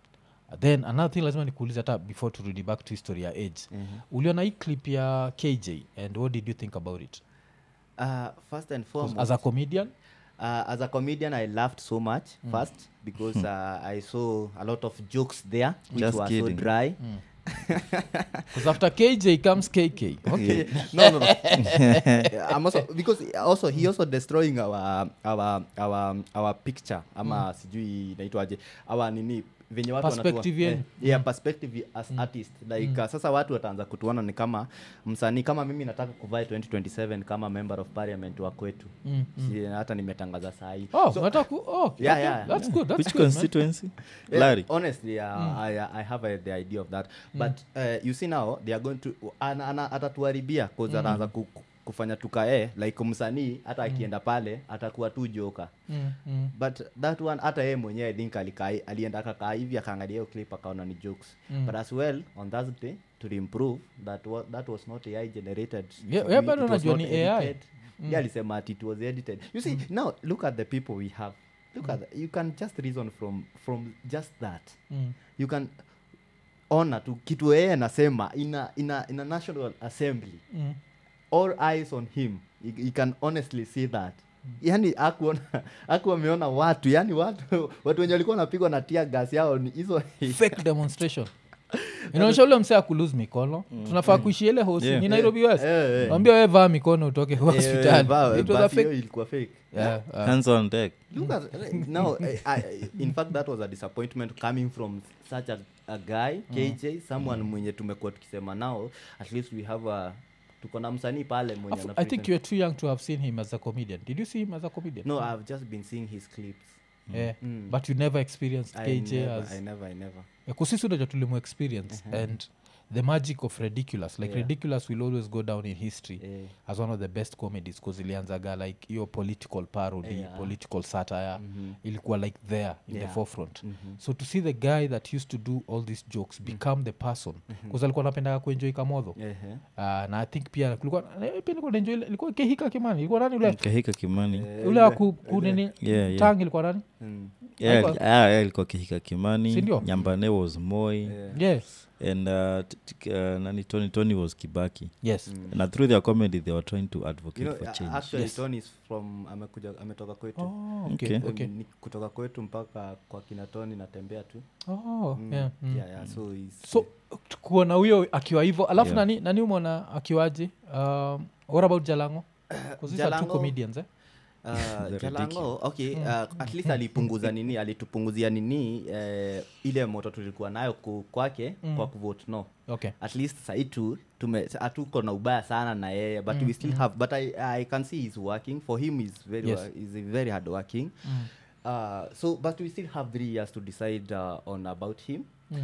then another thing lazima nikuulize hata before turudi back to history ya age Mhm. uliona hii clip ya kj and what did you think about it uh, first and 'Cause foremost as a comedian uh, as a comedian i laughed so much first because uh, i saw a lot of jokes there which Just were so kidding. dry because after kj comes kk okay no no no I'm also because also he also destroying our our our our picture ama sijui inaitwaje our nini venye watu wanatua- Perspective yenu. eh, yeah, perspective as artist like uh, sasa watu wataanza kutuona ni kama msanii kama mimi nataka kuvaa 2027 kama member of parliament wa kwetu Mm, si, hata nimetangaza sahii oh unataka ku oh, okay, Yeah, okay. yeah. that's good that's which good man. constituency Yeah, larry honestly uh, I, I have uh, the idea of that but uh, you see now they are going to ana, ana, atatuharibia cause ataanza ku, ku- kufanya tukae like msanii hata akienda pale atakuwa tu joka Mm, mm. but that one hata yeye mwenyewe i think alikaa alienda akakaa hivi akaangalia hiyo clip akaona ni jokes Mm. but as well on thursday to improve that wa, that was not ai generated Yeah, It- yeah, it bado was unajua not ni AI. edited. Yeah, alisema ati it was edited you see now look at the people we have look at the, you can just reason from from just that Mm. you can ona tu kitu yeye anasema ina, ina, ina national assembly Mm. all eyes on him you, you can honestly see that yani akuona aku ameona watu yani watu watu wenye walikuwa wanapigwa na tia gas yao ni hizo fake demonstration inaonyesha ule msee akulose mikono tunafaa kuishi ile hosi Yeah. ni nairobi west Eh, eh. wambia we vaa mikono utoke Eh, hospitali ba- It was a basi hiyo fake- ilikuwa fake Yeah, uh, hands on deck look at now I, I, in fact that was a disappointment coming from such a, a guy kj someone mwenye tumekuwa tukisema now at least we have a tuko na msanii pale mwenye I ana think present- you're too young to have seen him as a comedian did you see him as a comedian no i've just been seeing his clips yeah. Mm. but you never experienced I kj never, as I never, I never. Yeah, 'cause sisi unaja tulimu experience and the magic of ridiculous like Yeah. ridiculous will always go down in history Eh, as one of the best comedies bcause ilianzaga like hiyo political parody Yeah. political satire mhm, ilikuwa like there in Yeah. the forefront mhm. so to see the guy that used to do all these jokes become the person bcause alikuwa napendaga kuenjoi kamodho Ehe. uh, na i think pia kulikuwa eh, pia nilikuwa naenjoy ile- ilikuwa kehika kimani ilikuwa nani ule kahika kimani Eh, ule wa ile- ku- kunini Yeah, yeah. tang ilikuwa nani Mm, Yeah, Haikuwa- ah, yeah, ilikuwa kihika kimani Sindio? nyambane was moi yeah. yes and uh, t- t- uh, nani tony tony was kibaki yes Mm. and through their comedy they were trying to advocate You know, for a- change actually Yes. Tony is from amekuja ametoka kwetu oh, okay, Okay. okay. Um, ni kutoka kwetu mpaka kwa kina Tony natembea tu Oh, Mm, yeah, mm. yeah, yeah, so he's- so kuona huyo akiwa hivyo alafu Yeah. nani nani umona akiwaji um, what about jalango 'Cause these are two Jalango- comedians eh? Uh, The jalango okay uh, at least alipunguza nini alitupunguzia nini uh, ile moto tulikuwa nayo ku, kwake Mm. kwa kuvote no okay at least sahii tu tume- hatuko na ubaya sana na yeye but we still have but I, i can see he's working for him is very Yes. wa- is very hard working mm. uh, so but we still have three years to decide uh, on about him Mm.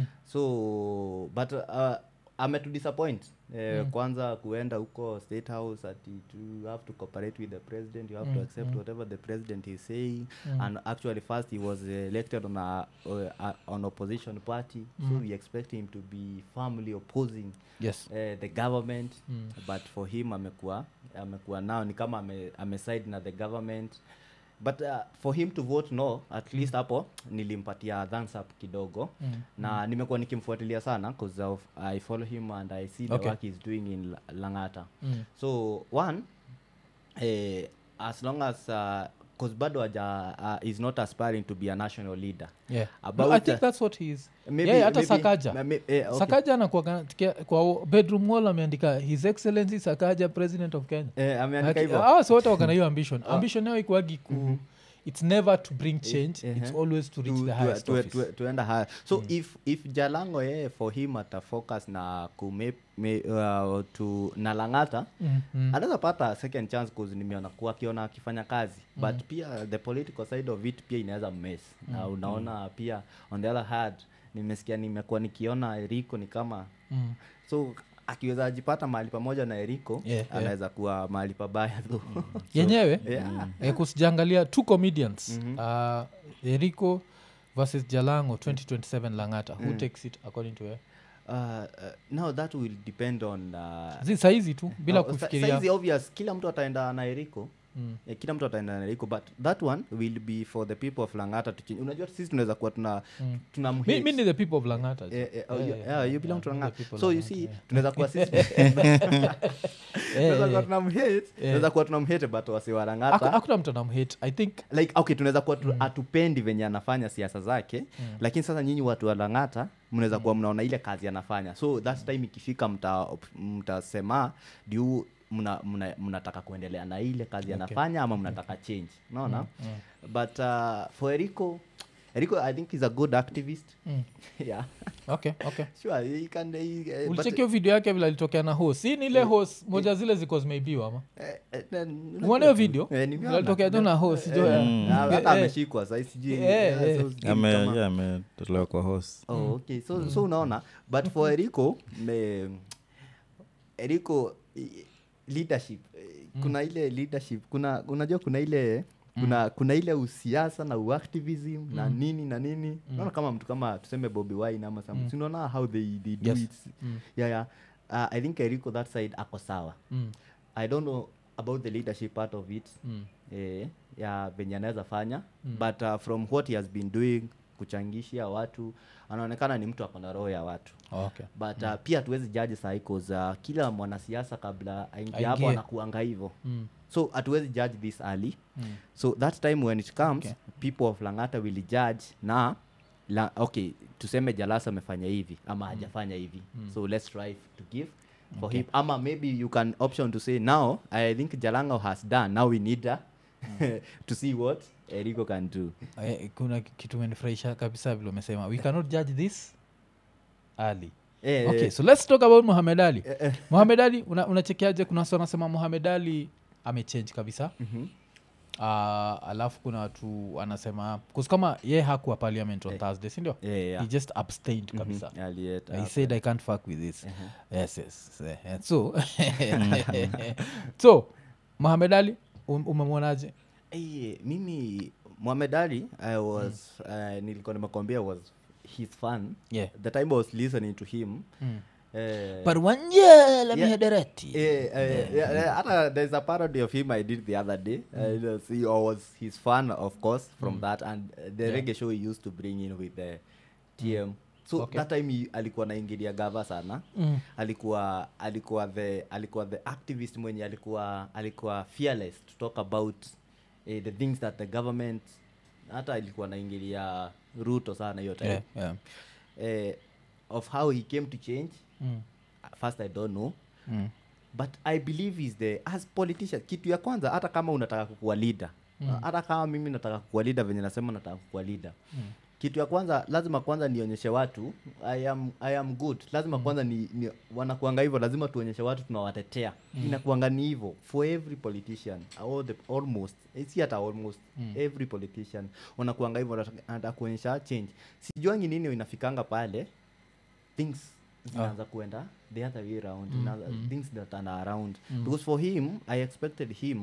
so but uh, ametudisappoint eh, kwanza kuenda huko state house ati to have to cooperate with the president you have to Mm, accept mm. whatever the president is saying Mm. and actually first he was elected on a, uh, on opposition party so Mm. we expect him to be firmly opposing yes uh, the government Mm. but for him amekuwa amekuwa nao ni kama ame, ameside na the government but uh, for him to vote no at least hapo nilimpatia thumbs up kidogo Mm. na nimekuwa nikimfuatilia sana cause of, i follow him and i see the Okay. work he's doing in La- langata Mm. so one eh, as long as uh, cause bado aja uh, is not aspiring to be a national leader yeah About, no, i think uh, that's what he is maybe- yeah, hata maybe- sakaja ma- ma- eh, okay. sakaja anakuwa kwa bedroom wall ameandika his excellency sakaja president of kenya Eh, ameandika Like, hivyo hawa si wote wakana hiyo ambition ambition yao ikuagi ku it's never to bring change eh, it's eh. always to reach to- the to- highest to- office to- tuenda higher so if if jalango yeye for him atafocus na kume me, uh, to na langata Mm, mm. anaweza pata second chance cause nimeona kuwa akiona akifanya kazi but pia the political side of it pia inaweza mess na unaona pia on the other hand nimesikia nimekuwa nikiona eriko ni kama Mm. so akiweza ajipata mahali pamoja na eriko Yeah, yeah. anaweza kuwa mahali pabaya tu yenyewe yeah. eh, kusijangalia two comedians uh, eriko versus jalango 2027 langata who takes it according to her uh, uh, now that will depend on uh, zi saizi tu bila Oh, sa- kufikiria saizi obvious kila mtu ataenda na eriko Mm. eh, kila mtu ataenda na eriko but that one will be for the people of langata to change unajua sisi tunaweza kuwa tuna Mm. tuna mi, mi ni the people of langata Eh, eh, oh, Yeah, you- yeah, yeah, you yeah, belong to I'm the Langata. people so of you Langata, see yeah. tunaweza kuwa sisi Eh, tunaweza kuwa eh. tunamhate tunaweza kuwa tunamhate but wasi wa Haku- langata hakuna mtu anamhate i think like okay tunaweza kuwa tu, atupendi venye anafanya siasa zake lakini sasa nyinyi watu wa langata mnaweza kuwa mnaona ile kazi anafanya so that time ikifika mta- mtasema juu mna- mna- mnataka kuendelea na ile kazi anafanya ama mnataka change unaona but uh, for erico erico i think is a good activist mm. yeah okay okay sure he can he, uh, but- ulichekio video yake vile alitokea na hos si ni ile hos moja zile ziko zimeibiwa ama eh, eh, na- umeona hiyo video Eh, nimeona. Vile alitokea tu na hos jo Eh, Mm. na hata Eh, ameshikwa sai sijui Eh, yeah, eh. so sijui ame kama- yeah, ametolewa kwa horse oh, okay so, so unaona but for erico me, erico i- leadership eh, kuna ile leadership kuna unajua kuna ile kuna kuna ile usiasa na uactivism na nini na nini naona kama mtu kama tuseme Bobby Wine ama some sinaona how they, they do Yes. it yeah, yeah. Uh, i think eriko that side ako sawa Mm. i don't know about the leadership part of it Mm. eh, ya venye anaweza fanya but uh, from what he has been doing kuchangishia watu anaonekana ni mtu akona roho ya watu okay but uh, pia hatuwezi jaji sahi cause uh, kila mwanasiasa kabla aingie hapo Aingie. anakuanga hivyo mm. so hatuwezi judge this early Mm. so that time when it comes Okay. people of langata will judge na la, okay tuseme jalasa amefanya hivi ama hajafanya hivi so let's try to give for him ama maybe you can option to say now i think jalango has done now we need uh, to see what erico can do Eh, kuna kitu menifurahisha kabisa vile umesema we cannot judge this early Eh, okay eh, so let's talk about muhamed ali muhamed ali una- unachekeaje kuna watu wanasema muhamed ali amechange kabisa mhm. uh, alafu kuna watu wanasema kus kama ye hakuwa parliament on thursday sindio Yeah, yeah. he just abstained kabisa Mhm. Alieta he hapo. said i can't fuck with this yes yes eh, eh, so so muhamed ali um- umemwonaje Eh, mimi Muhammad Ali I was uh, nilikuwa nimekwambia was his fan Yeah. the time I was listening to him Mm. eh, parwanja la Yeah. mihadarati eh, eh, yeah, yeah, hata there's a parody of him I did the other day uh, you see, I was his fan of course from that and uh, the Yeah. reggae show he used to bring in with the TM so Okay. that time he, alikuwa naingilia gava sana Mm. alikuwa alikuwa the alikuwa the activist mwenye alikuwa alikuwa fearless to talk about eh, the things that the government hata alikuwa naingilia ruto sana hiyo time yeah, yeah. eh, of how he came to change Mm. first i don't know Mm. but i believe is the as politician kitu ya kwanza hata kama unataka kukuwa leader hata kama mimi nataka kukuwa leader venye nasema nataka kukuwa leader Mm. kitu ya kwanza lazima kwanza nionyeshe watu i am, I am good lazima kwanza ni, ni wanakuanga hivyo lazima tuonyeshe watu tunawatetea inakuanga ni hivyo for every politician all the, almost eh, si hata almost every politician wanakuanga hivyo wanataka- anataka kuonyesha change sijuangi nini inafikanga pale things zinaanza kuenda the other way around inaanza- things that are around because for him i expected him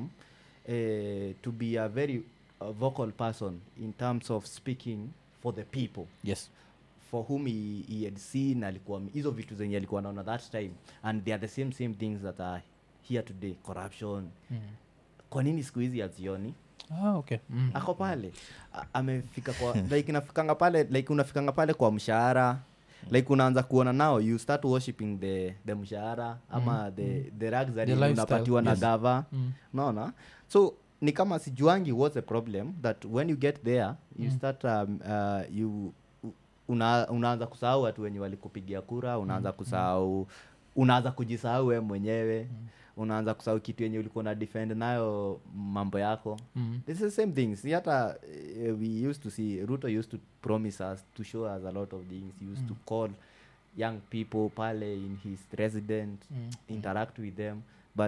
uh, to be a very uh, vocal person in terms of speaking for the people yes for whom he, he had seen alikuwa hizo vitu zenye alikuwa naona that time and they are the same same things that are here today corruption Mm. kwa nini siku hizi hazioni ah, okay mm. ako pale A- amefika kwa like inafikanga pale like unafikanga pale kwa mshahara like unaanza kuona nao you start worshiping the, the mshahara ama the, the rags that The lifestyle, unapatiwa na yes. gava Mm. naona so ni kama sijuangi what's the problem that when you get there you start um, uh, you una, unaanza kusahau watu wenye walikupigia kura unaanza kusahau unaanza kujisahau we mwenyewe unaanza kusahau kitu yenye ulikuwa na defend nayo mambo yako Mm. this is the same thing si hata uh, we used to see ruto used to promise us to show us a lot of things he used to call young people pale in his resident Mm. interact with them but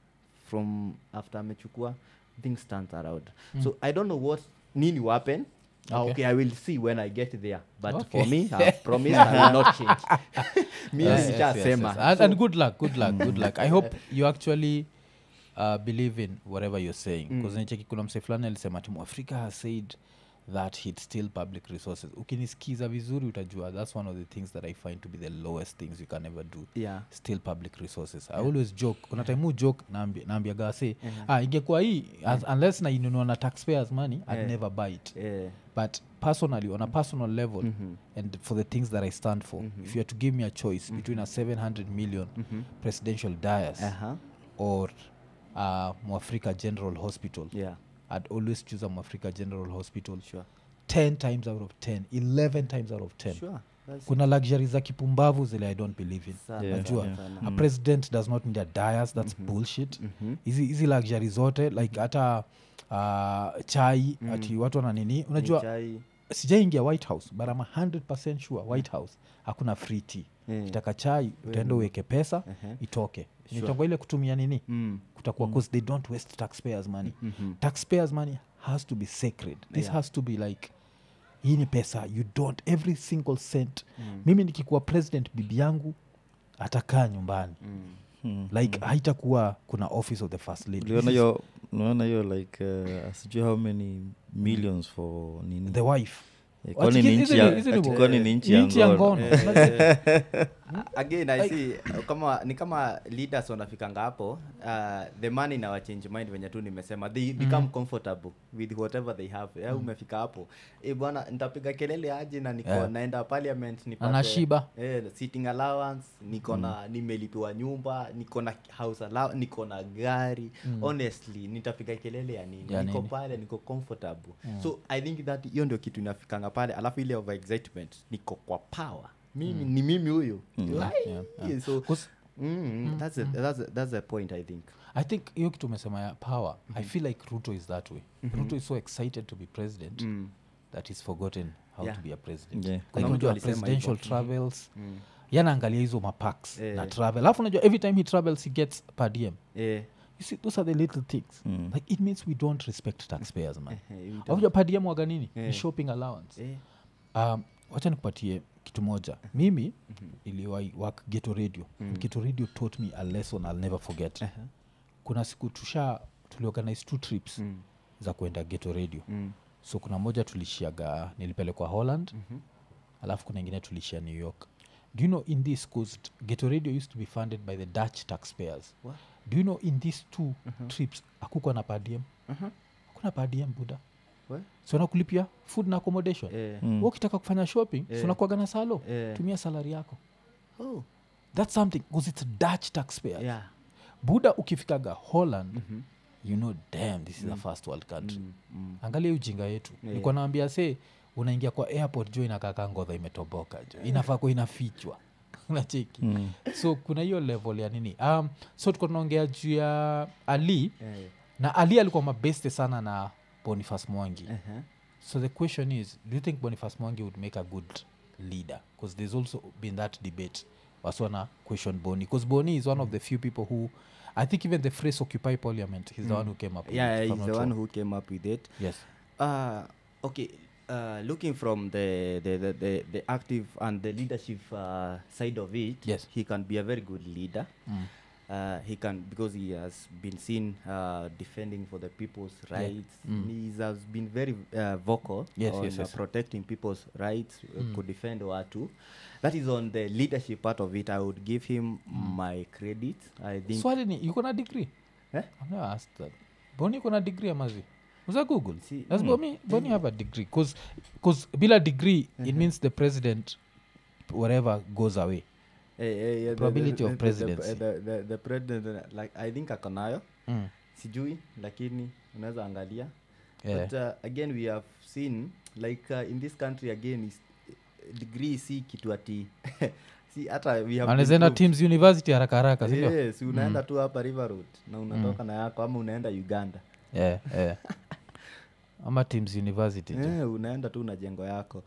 from after amechukua things turns around so i don't know what nini will happen Ah, Okay. okay. i will see when i get there but Okay. for me i promise i will not change mimi Yes, yes, yes, nishasema yes. And, So- and good luck good luck good luck i hope you actually uh, believe in whatever you're saying bcause nicheki kuna mse fulani alisema timu africa has said that he'd steal public resources ukinisikiza vizuri utajua that's one of the things that i find to be the lowest things you can ever do yeah still public resources i always joke kuna time hu joke naambia naambia gase ah, ingekuwa hii as, unless na inunua na taxpayers money i'd Yeah. never buy it eh, but personally on a personal level mhm, and for the things that i stand for if you had to give me a choice between a 700 million mhm. presidential dias Uh-huh. or uh, mwafrika general hospital yeah i'd always choose a mwafrika general hospital sure 10 times out of 10 11 times out of 10 sure That's kuna luxury za kipumbavu zile i don't believe in sana, Yeah, najua sana, sana. a president does not need a dias that's bullshit Mhm. hizi hizi luxury zote like hata uh, chai ati watu wana nini unajua Chai, sijaingia white house but I'm 100 sure white house hakuna free tea eh, kitaka chai utaenda uweke pesa ehe. itoke Sure. nitangwa ile kutumia nini Mm, kutakuwa cause they don't waste taxpayers money mhm. taxpayers money has to be sacred this Yeah. has to be like hii ni pesa you don't every single cent Mm. mimi nikikuwa president bibi yangu atakaa nyumbani Mm. like haitakuwa kuna office of the first lady uliona This is hiyo unaona hiyo like uh, sijui how many millions for nini the wife Eh, kwani ni Hizi nchi ni- ya- hizi ni- ati kwani ni nchi ni ya nchi ya ngono ngono Eh, again i see kama ni kama leaders wanafikanga hapo uh, the money na change mind venye tu nimesema they become comfortable with whatever they have yeah, umefika hapo e bwana nitapiga kelele aje na niko Yeah. naenda parliament nipate Anashiba. eh, sitting allowance niko na nimelipiwa nyumba niko na house allowance niko na gari honestly nitapiga kelele ya nini Ya niko nini? pale niko comfortable so i think that hiyo ndio kitu inafikanga pale alafu ile over excitement niko kwa power mimi ni mimi huyu Why? yeah, yeah. so 'Cause mm, that's, a, that's, a, that's a point i think i think hiyo kitu umesema ya power i feel like ruto is that way ruto is so excited to be president mm. that he's forgotten how Yeah. to be a president Yeah. Kuna like mtu unajua alisema presidential hivyo. travels Mm. yanaangalia hizo mapax Eh. na travel alafu unajua every time he travels he gets per diem eh, you see those are the little things Mm. like it means we don't respect taxpayers man eh, we don't- avuja per diem waga nini Eh. ni shopping allowance eh, um, wacha nikupatie kitu moja mimi iliwai work geto radio mm. geto radio taught me a lesson i'll never forget Aha. kuna siku tusha tuliorganize two trips Mm. za kuenda geto radio Mm. so kuna moja tulishiaga nilipelekwa holland mm-hmm. alafu kuna ingine tulishia new york do you know in this coast geto radio used to be funded by the dutch taxpayers What? do you know in these two trips akukwa na padiem Aha. hakuna padiem buda What? so nakulipia food na accommodation Eh, Mm. Wewe ukitaka kufanya shopping Eh. yeah. sunakuaga na salo Eh. tumia salari yako oh, thats something bcause it's dutch taxpayer yeah. buda ukifikaga holland mm-hmm. you know damn this is a first world country Mm, mm. angalia hii ujinga yetu Yeah. yeah. nikuwa naambia se unaingia kwa airport jo inakaka ngodha imetoboka jo inafaa kuwa inafichwa nacheki Mm. so kuna hiyo level ya nini um, so tuko tunaongea juu ya ali Eh, na ali alikuwa mabeste sana na boniface mwangi aha. so the question is do you think boniface mwangi would make a good leader because there's also been that debate waswana question boni because boni is one of the few people who i think even the phrase occupy parliament he's the one who came up with yeah, it, if he's I'm the not one wrong. who came up with it yes Uh, okay. Uh, looking from the, the, the, the, the active and the leadership uh, side of it, Yes. he can be a very good leader. Mm. Uh, he can because he has been seen uh, defending for the people's rights. Mm. He has been very uh, vocal Yes, on yes, uh, yes. protecting people's rights. Uh, could defend watu. That is on the leadership part of it. I would give him my credit. I think. swali ni yuko na degree Eh? I've never asked that boni yuko na degree amazi uza google Si- does mm. boni, boni have a degree because bila degree it means the president whatever goes away Eh, eh, yeah, the- Probability the, of the- the- presidency. The, the, the president, uh, like I think akonayo mm. sijui lakini unaweza angalia yeah. but uh, again we have seen like uh, in this country again is, degree si kitu ati si hata we have been anaezaenda proved. teams university haraka haraka sindio yes unaenda tu hapa river road na unatoka na yako ama unaenda uganda yeah, yeah. ama teams university tu eh, unaenda tu na jengo yako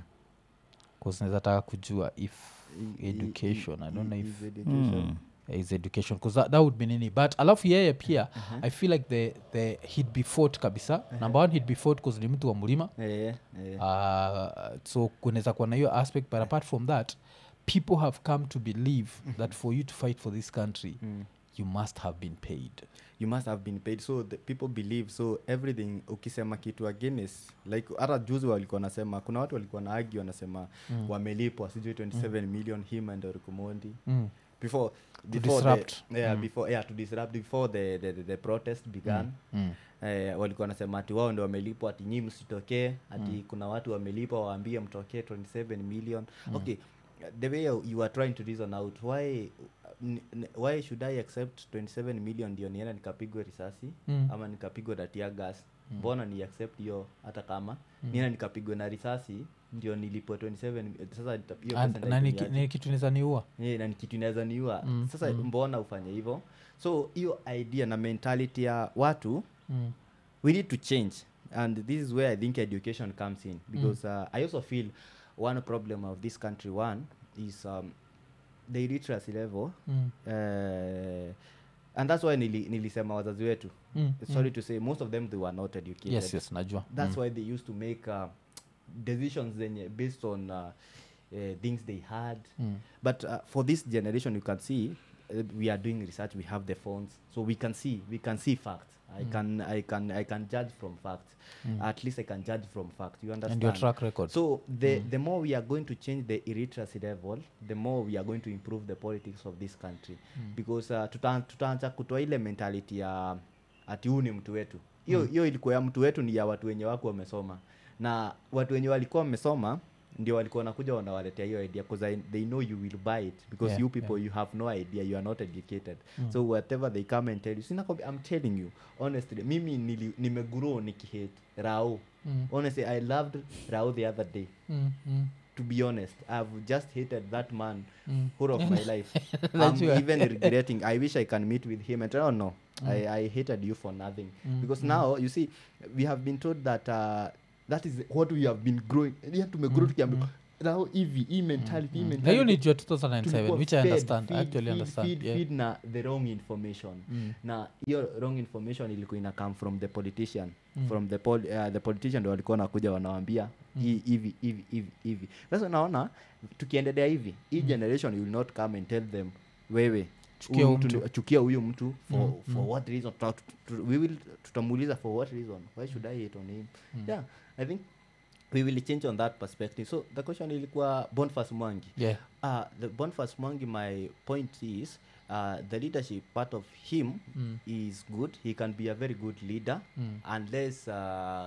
naweza taka kujua if I- i- education i don't know i- if is education. Mm. is education because that, that would be nini but alafu yeye pia i feel like the, the he'd be fought kabisa number one he'd be fought because ni mtu wa mlima Eh, eh. uh, so kunaweza kuwa na hiyo aspect but apart from that people have come to believe that for you to fight for this country Mm. you must have been paid you must have been paid so the people believe so everything ukisema kitu against like hata juzi walikuwa nasema kuna watu walikuwa na argue wanasema mm. wamelipwa sijui 27 mm. million him and Orikumondi mm. before before disrupt. the, yeah, before yeah to disrupt before the the, the, the protest began Mm. Eh, walikuwa wanasema ati wao ndo wamelipwa ati nyii msitokee ati kuna watu wamelipwa waambie mtokee 27 million okay the way you you are trying to reason out why n- n- why should i accept 27 million ndio nienda nikapigwe risasi Mm. ama nikapigwe na tear gas mbona ni accept hiyo hata kama nienda nikapigwe na risasi ndio nilipwe 27 sasa nita- hiyo And- pesa na ni, nitaitumia ki- ni kitu niza niua yeah, na ni kitu inaweza niua Mm, sasa mbona ufanye hivyo so hiyo idea na mentality ya watu mm. we need to change and this is where i think education comes in because uh, i also feel one problem of this country one is um, the illiteracy level Mm. uh, and that's why nili, nilisema wazazi wetu Mm. sorry to say most of them they were not educated yes yes najua that's why they used to make uh, decisions zenye based on uh, uh, things they had Mm. but uh, for this generation you can see uh, we are doing research we have the phones so we can see we can see facts i can i can i can judge from facts at least i can judge from facts you understand and your track record so the the more we are going to change the illiteracy level the more we are going to improve the politics of this country because uh, tuta- tutaanza kutoa ile mentality ya ati huu ni mtu wetu hiyo hiyo ilikuwa ya mtu wetu ni ya watu wenye wako wamesoma na watu wenye walikuwa wamesoma ndio walikuwa wanakuja wanawaletea hiyo idea because I- they know you will buy it because Yeah, you people you have no idea you are not educated so whatever they come and tell you sinakwambia i'm telling you honestly mimi nili, nimegrow nikihate rao Mm. honestly i loved rao the other day mm, mm. to be honest i've just hated that man Mm. whole of my life i'm Najua. even regretting i wish i can meet with him and oh no I, I hated you for nothing because now you see we have been told that uh, that is what we have been growing yeah tumegrow tukiambiwa now hivi hii mentality hii na hiyo mentality ni jua 2007 tulikuwa which i fed, understand I feed, actually feed, understand feed, yeah. feed na the wrong information Mm. na hiyo wrong information ilikuwa ina come from the politician from the pol uh, the politician ndo walikuwa nakuja wanawambia hii hivi hivi hivi hivi sasa unaona tukiendelea hivi hii generation will not come and tell them wewe Chukia huyu huyu mtu mtu. ni- chukia huyu mtu for, for what reason Tuta- tu- tu- we will tutamuuliza for what reason why should i hate on him yeah i think we will change on that perspective so the question ilikuwa bonfas mwangi yeah uh, the Boniface Mwangi, my point is uh, the leadership part of him Mm. is good. He can be a very good leader Mm. unless uh,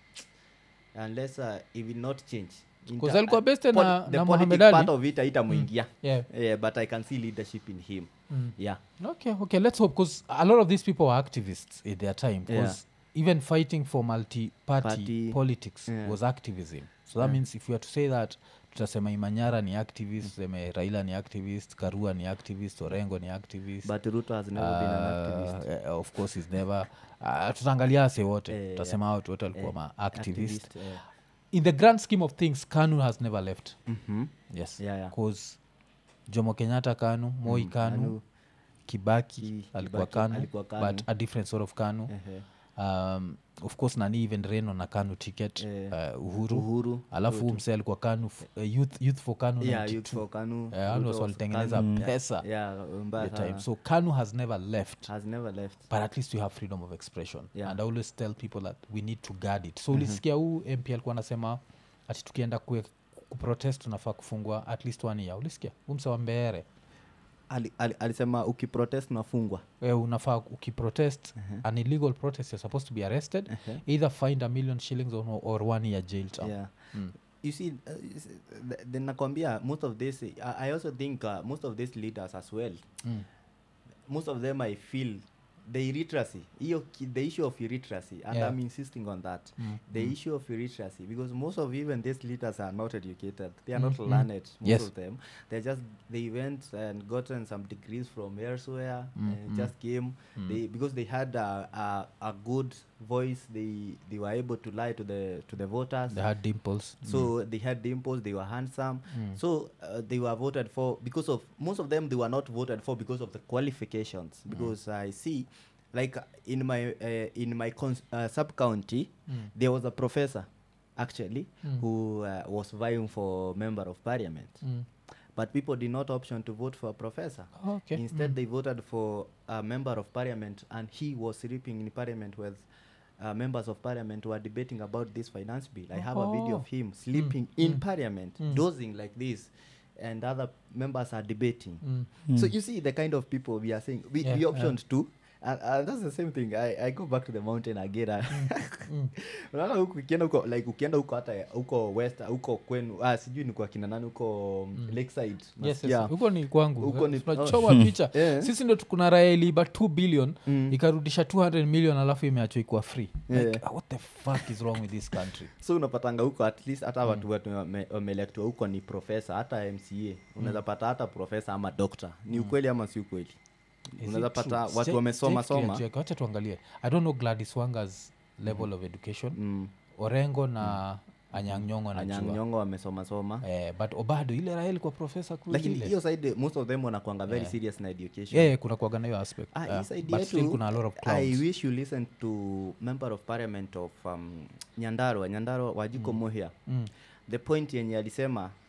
unless uh, he will not change. In 'Cause the- alikuwa uh, bested poli- na- the na politic Mohamed Ali. part of it haitamwingia yeah yeah, but I can see leadership in him. Mm. Yeah. okay okay let's hope because a lot of these people were activists in their time because even fighting for multi-party Party, politics yeah. was activism so that means if we are to say that tutasema imanyara ni activist tuseme raila ni activist karua ni activist orengo ni activist But Ruto has never been an Uh, activist. eh, of course is never uh, tutaangalia ase wote Eh, tutasema watu wote walikuwa eh, ma activist Activist, yeah. in the grand scheme of things kanu has never left Mhm. yes Yeah, yeah. cause jomo kenyatta kanu moi Mm, kanu, Kanu. kibaki Ki- alikuwa Kibaki kanu, alikuwa but Kanu. a different sort of kanu Ehe. um, of course nani even reno na kanu ticket Eh, uh, uhuru, Uhuru. alafu huu mse alikuwa kanu f- uh, youth, youth for kanu Yeah, 92. youth for Kanu. Eh, hao ndio Ruto was walitengeneza Kanu. pesa Yeah, mbaya the time sana. so kanu has never left has never left. but at least we have freedom of expression Yeah. and i always tell people that we need to guard it so ulisikia huu mp alikuwa anasema ati tukienda kue kuprotest tunafaa kufungwa at least one year ulisikia umse wa mbeere Ali, ali, alisema ukiprotest unafungwa we unafaa ukiprotest an illegal protest you're supposed to be arrested either find a million shillings or, no- or one year jail term yeah. Mm. you see uh, you see, th- then nakwambia most of this I, i also think uh, most of these leaders as well Mm. most of them i feel the illiteracy hiyo ki- the issue of illiteracy and Yeah. i'm insisting on that Mm, the issue of illiteracy because most of even these leaders are not educated they are not Mm, mm. learned most Yes. of them they just they went and gotten some degrees from elsewhere Mm, and mm. just came they because they had a, a, a good voice they they were able to lie to the to the voters they had dimples so they had dimples they were handsome Mm. so uh, they were voted for because of most of them they were not voted for because of the qualifications because i see like uh, in my uh, in my cons- uh, sub county Mm. there was a professor actually Mm. who uh, was vying for member of parliament Mm. but people did not option to vote for a professor okay instead they voted for a member of parliament and he was sleeping in parliament with uh, members of parliament who are debating about this finance bill i have a video Oh. of him sleeping in parliament Mm. dozing like this and other members are debating Mm. so you see the kind of people we are saying we, Yeah, we yeah. optioned to and, and that's the same thing I, i go back to the mountain again Mm. unaona huku ukienda huko like ukienda huko hata huko west huko kwenu ah, sijui ni kwa kina nani huko mm. lakeside yes, nasikia yes. huko ni kwangu Huko ni- tunachoma picha Eh. sisi ndo kuna raya iliiba 2 billion Mm. ikarudisha 200 million alafu imeachwa ikuwa free like, Yeah. what the fuck is wrong with this country so unapatanga huko at least hata watu wetu wame- wameelectwa huko ni profesa hata mca unaweza pata hata profesa ama dokta ni ukweli ama si ukweli Is unaweza it true? pata Sija- watu wamesoma sijafikiria soma juu yake. wacha tuangalie i don't know gladys wangas level of education mm. orengo na anyangnyongo najua anyangnyongo wamesoma soma eh, but obado ile raha ilikuwa profesa kweli lakini ile hiyo side most of them wanakwanga very Yeah. serious na education yeah, kuna kuaga na hiyo aspect Ah, yeah. hii side but still yetu, kuna a lot of i clowns wish you listen to member of parliament of um, nyandarua nyandarua wajiko mm. mohia mm. the point yenye alisema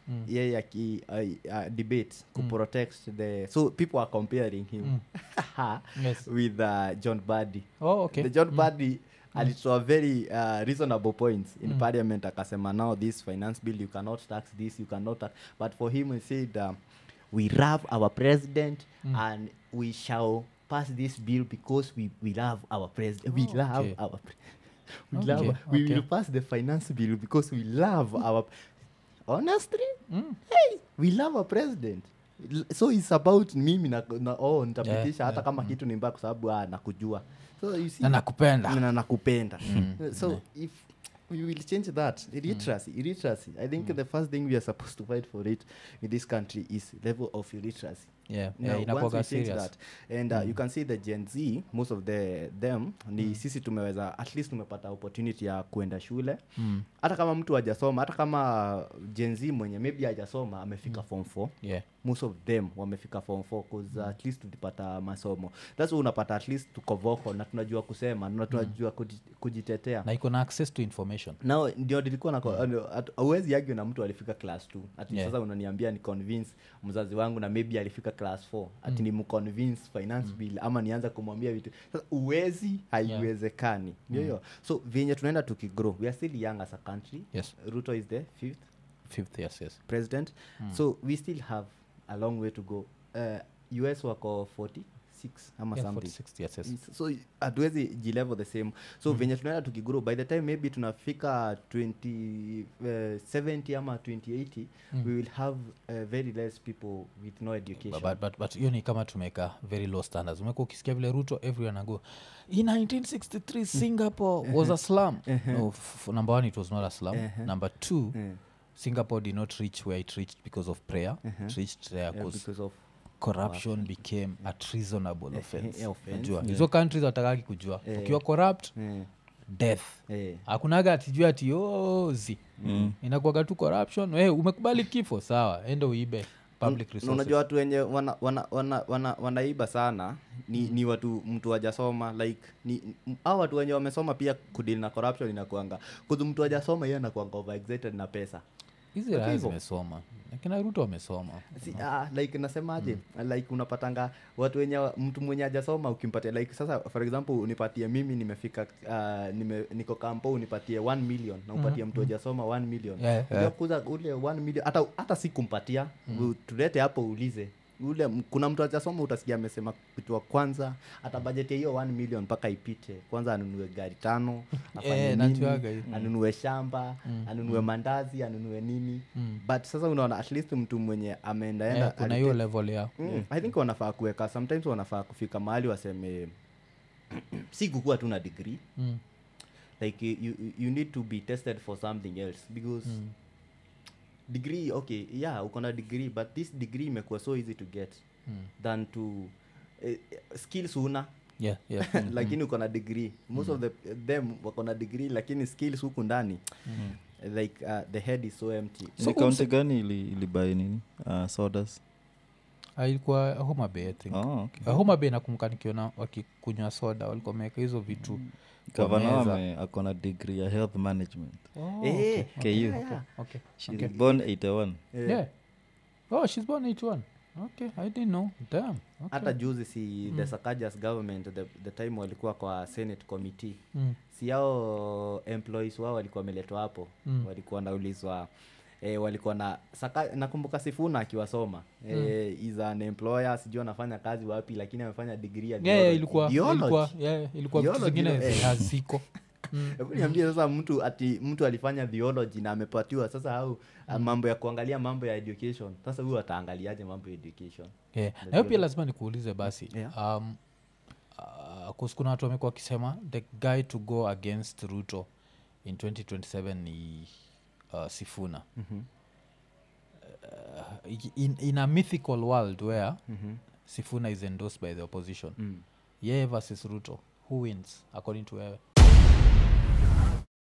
yeye aki uh, uh, debate kuprotect the so people are comparing him Yes. with uh, john badi oh, okay. the john badi alitoa very uh, reasonable points in parliament akasema now this finance bill you cannot tax this you cannot tax but for him he said um, we love our president and we shall pass this bill because we, we love our president we Oh, love okay. our pre- we Okay, love we okay. will pass the finance bill because we love our honestly Mm. hey, we love our president L- so it's about mimi na, na oh, nitapitisha Yeah, hata kama kitu ni mbaya kwa sababu ah, nakujua so you see na nakupenda na nakupenda so if we will change that illiteracy illiteracy i think the first thing we are supposed to fight for it in this country is level of illiteracy yeah, Now, yeah, once inakuwaga we change serious that and uh, you can see the gen z most of the them ni sisi tumeweza at least tumepata opportunity ya kuenda shule Mm. hata kama mtu hajasoma hata kama gen z mwenye maybe hajasoma amefika form 4 yeah. most of them wamefika form 4 cause uh, at least tulipata masomo thats why unapata at least tuko vocal na tunajua kusema na tunajua kuji- kujitetea na iko na access to information nao ndio nilikuwa na auwezi agio na mtu alifika class 2 ati Yeah. sasa unaniambia ni convince mzazi wangu na maybe alifika class 4 ati ni mconvince finance bill ama nianza kumwambia vitu sasa uwezi haiwezekani ndio hiyo so venye tunaenda tukigrow we are still young as a country Yes. ruto is the fifth fifth yes yes president so we still have a long way to go uh, us wako 46 ama yeah, something 46 yes yes Yes, so hatuwezi jilevel the same so venye tunaenda tukigrow by the time maybe tunafika 20, uh, 70 ama 2080 we will have uh, very less people with no education but, but, but hiyo ni kama tumeka very low standards umekuwa ukisikia vile ruto everyone ago in 1963 singapore was a slum no, f- number one it was not a slum number two Yeah. singapore did not reach where it reached because of prayer it reached there Yeah, because because of corruption became a treasonable Eh, offense eh, offense. Unajua, hizo countries watakaki kujua Eh. ukiwa corrupt eh, death eh, hakunaga atijua ati ozi mm. inakuaga tu corruption hey, umekubali kifo sawa ende uibe public Na resources unajua watu wenye wanaiba wana, wana, wana, wanaiba sana ni, ni watu mtu wajasoma like ni au watu wenye wamesoma pia kudili na corruption inakuanga kuzu mtu wajasoma hiyo anakuanga overexcited na pesa hizi Okay, raya hivyo. zimesoma lakini ruto wamesoma si, ah, like nasemaje like unapatanga watu wenye mtu mwenye ajasoma ukimpatia like sasa for example unipatie mimi nimefika uh, nime, niko kampo unipatie 1 million na upatie mtu ajasoma 1 million Yeah, Unajua yeah. kuza ule 1 million hata hata si kumpatia mm. tulete hapo uulize ule m- kuna mtu ajasoma utasikia amesema kitu wa kwanza hata bajeti ya hiyo 1 million mpaka ipite kwanza anunue gari tano afanye Eh, nini, najuaga hiyo. anunue shamba anunue mandazi anunue nini but sasa unaona at least mtu mwenye ameendaenda Eh, kuna hiyo level ya Mm, i think wanafaa kuweka sometimes wanafaa kufika mahali waseme si kukuwa tu na degree mm. like you, you, you need to be tested for something else because Mm. degree okay yeah uko na degree but this degree imekuwa so easy to get Mm. than to eh, skills una yeah, yeah. Mm. lakini uko na degree most of the them wako na degree lakini skills huku ndani like uh, the head is so empty So ni kaunti gani ili, ilibai nini uh, sodas Ah, ilikuwa homa bay i think oh, okay. Ah, homa bay nakumbuka nikiona wakikunywa soda walikuwa wameweka hizo vitu kwa gavana meza. ame akona degree ya health management Oh, Eh, KU. yeah, yeah. okay. She Okay. was born 81 Eh, yeah oh she's born 81 okay i didn't know damn okay. hata juzi si the sakajas government the, the time walikuwa kwa senate committee mm. si yao employees wao walikuwa wameletwa hapo Mm. walikuwa wanaulizwa E, walikuwa na saka, nakumbuka sifuna akiwasoma e, is an employer sijui anafanya kazi wapi lakini amefanya degree ya yeah, yeah, theology. ilikuwa Theology. ilikuwa yeah, ilikuwa vitu Theology, zingine eh. haziko mm. Hebu niambie sasa mtu ati mtu alifanya theology na amepatiwa sasa au mm. mambo ya kuangalia mambo ya education sasa huyu ataangaliaje mambo ya education yeah. na hiyo pia lazima nikuulize basi Yeah. um, uh, kus- kuna watu wamekuwa wakisema the guy to go against ruto in 2027 ni uh, sifuna mm-hmm. uh, in, in a mythical world where Mm-hmm. sifuna is endorsed by the opposition Mm. yeye versus ruto who wins according to wewe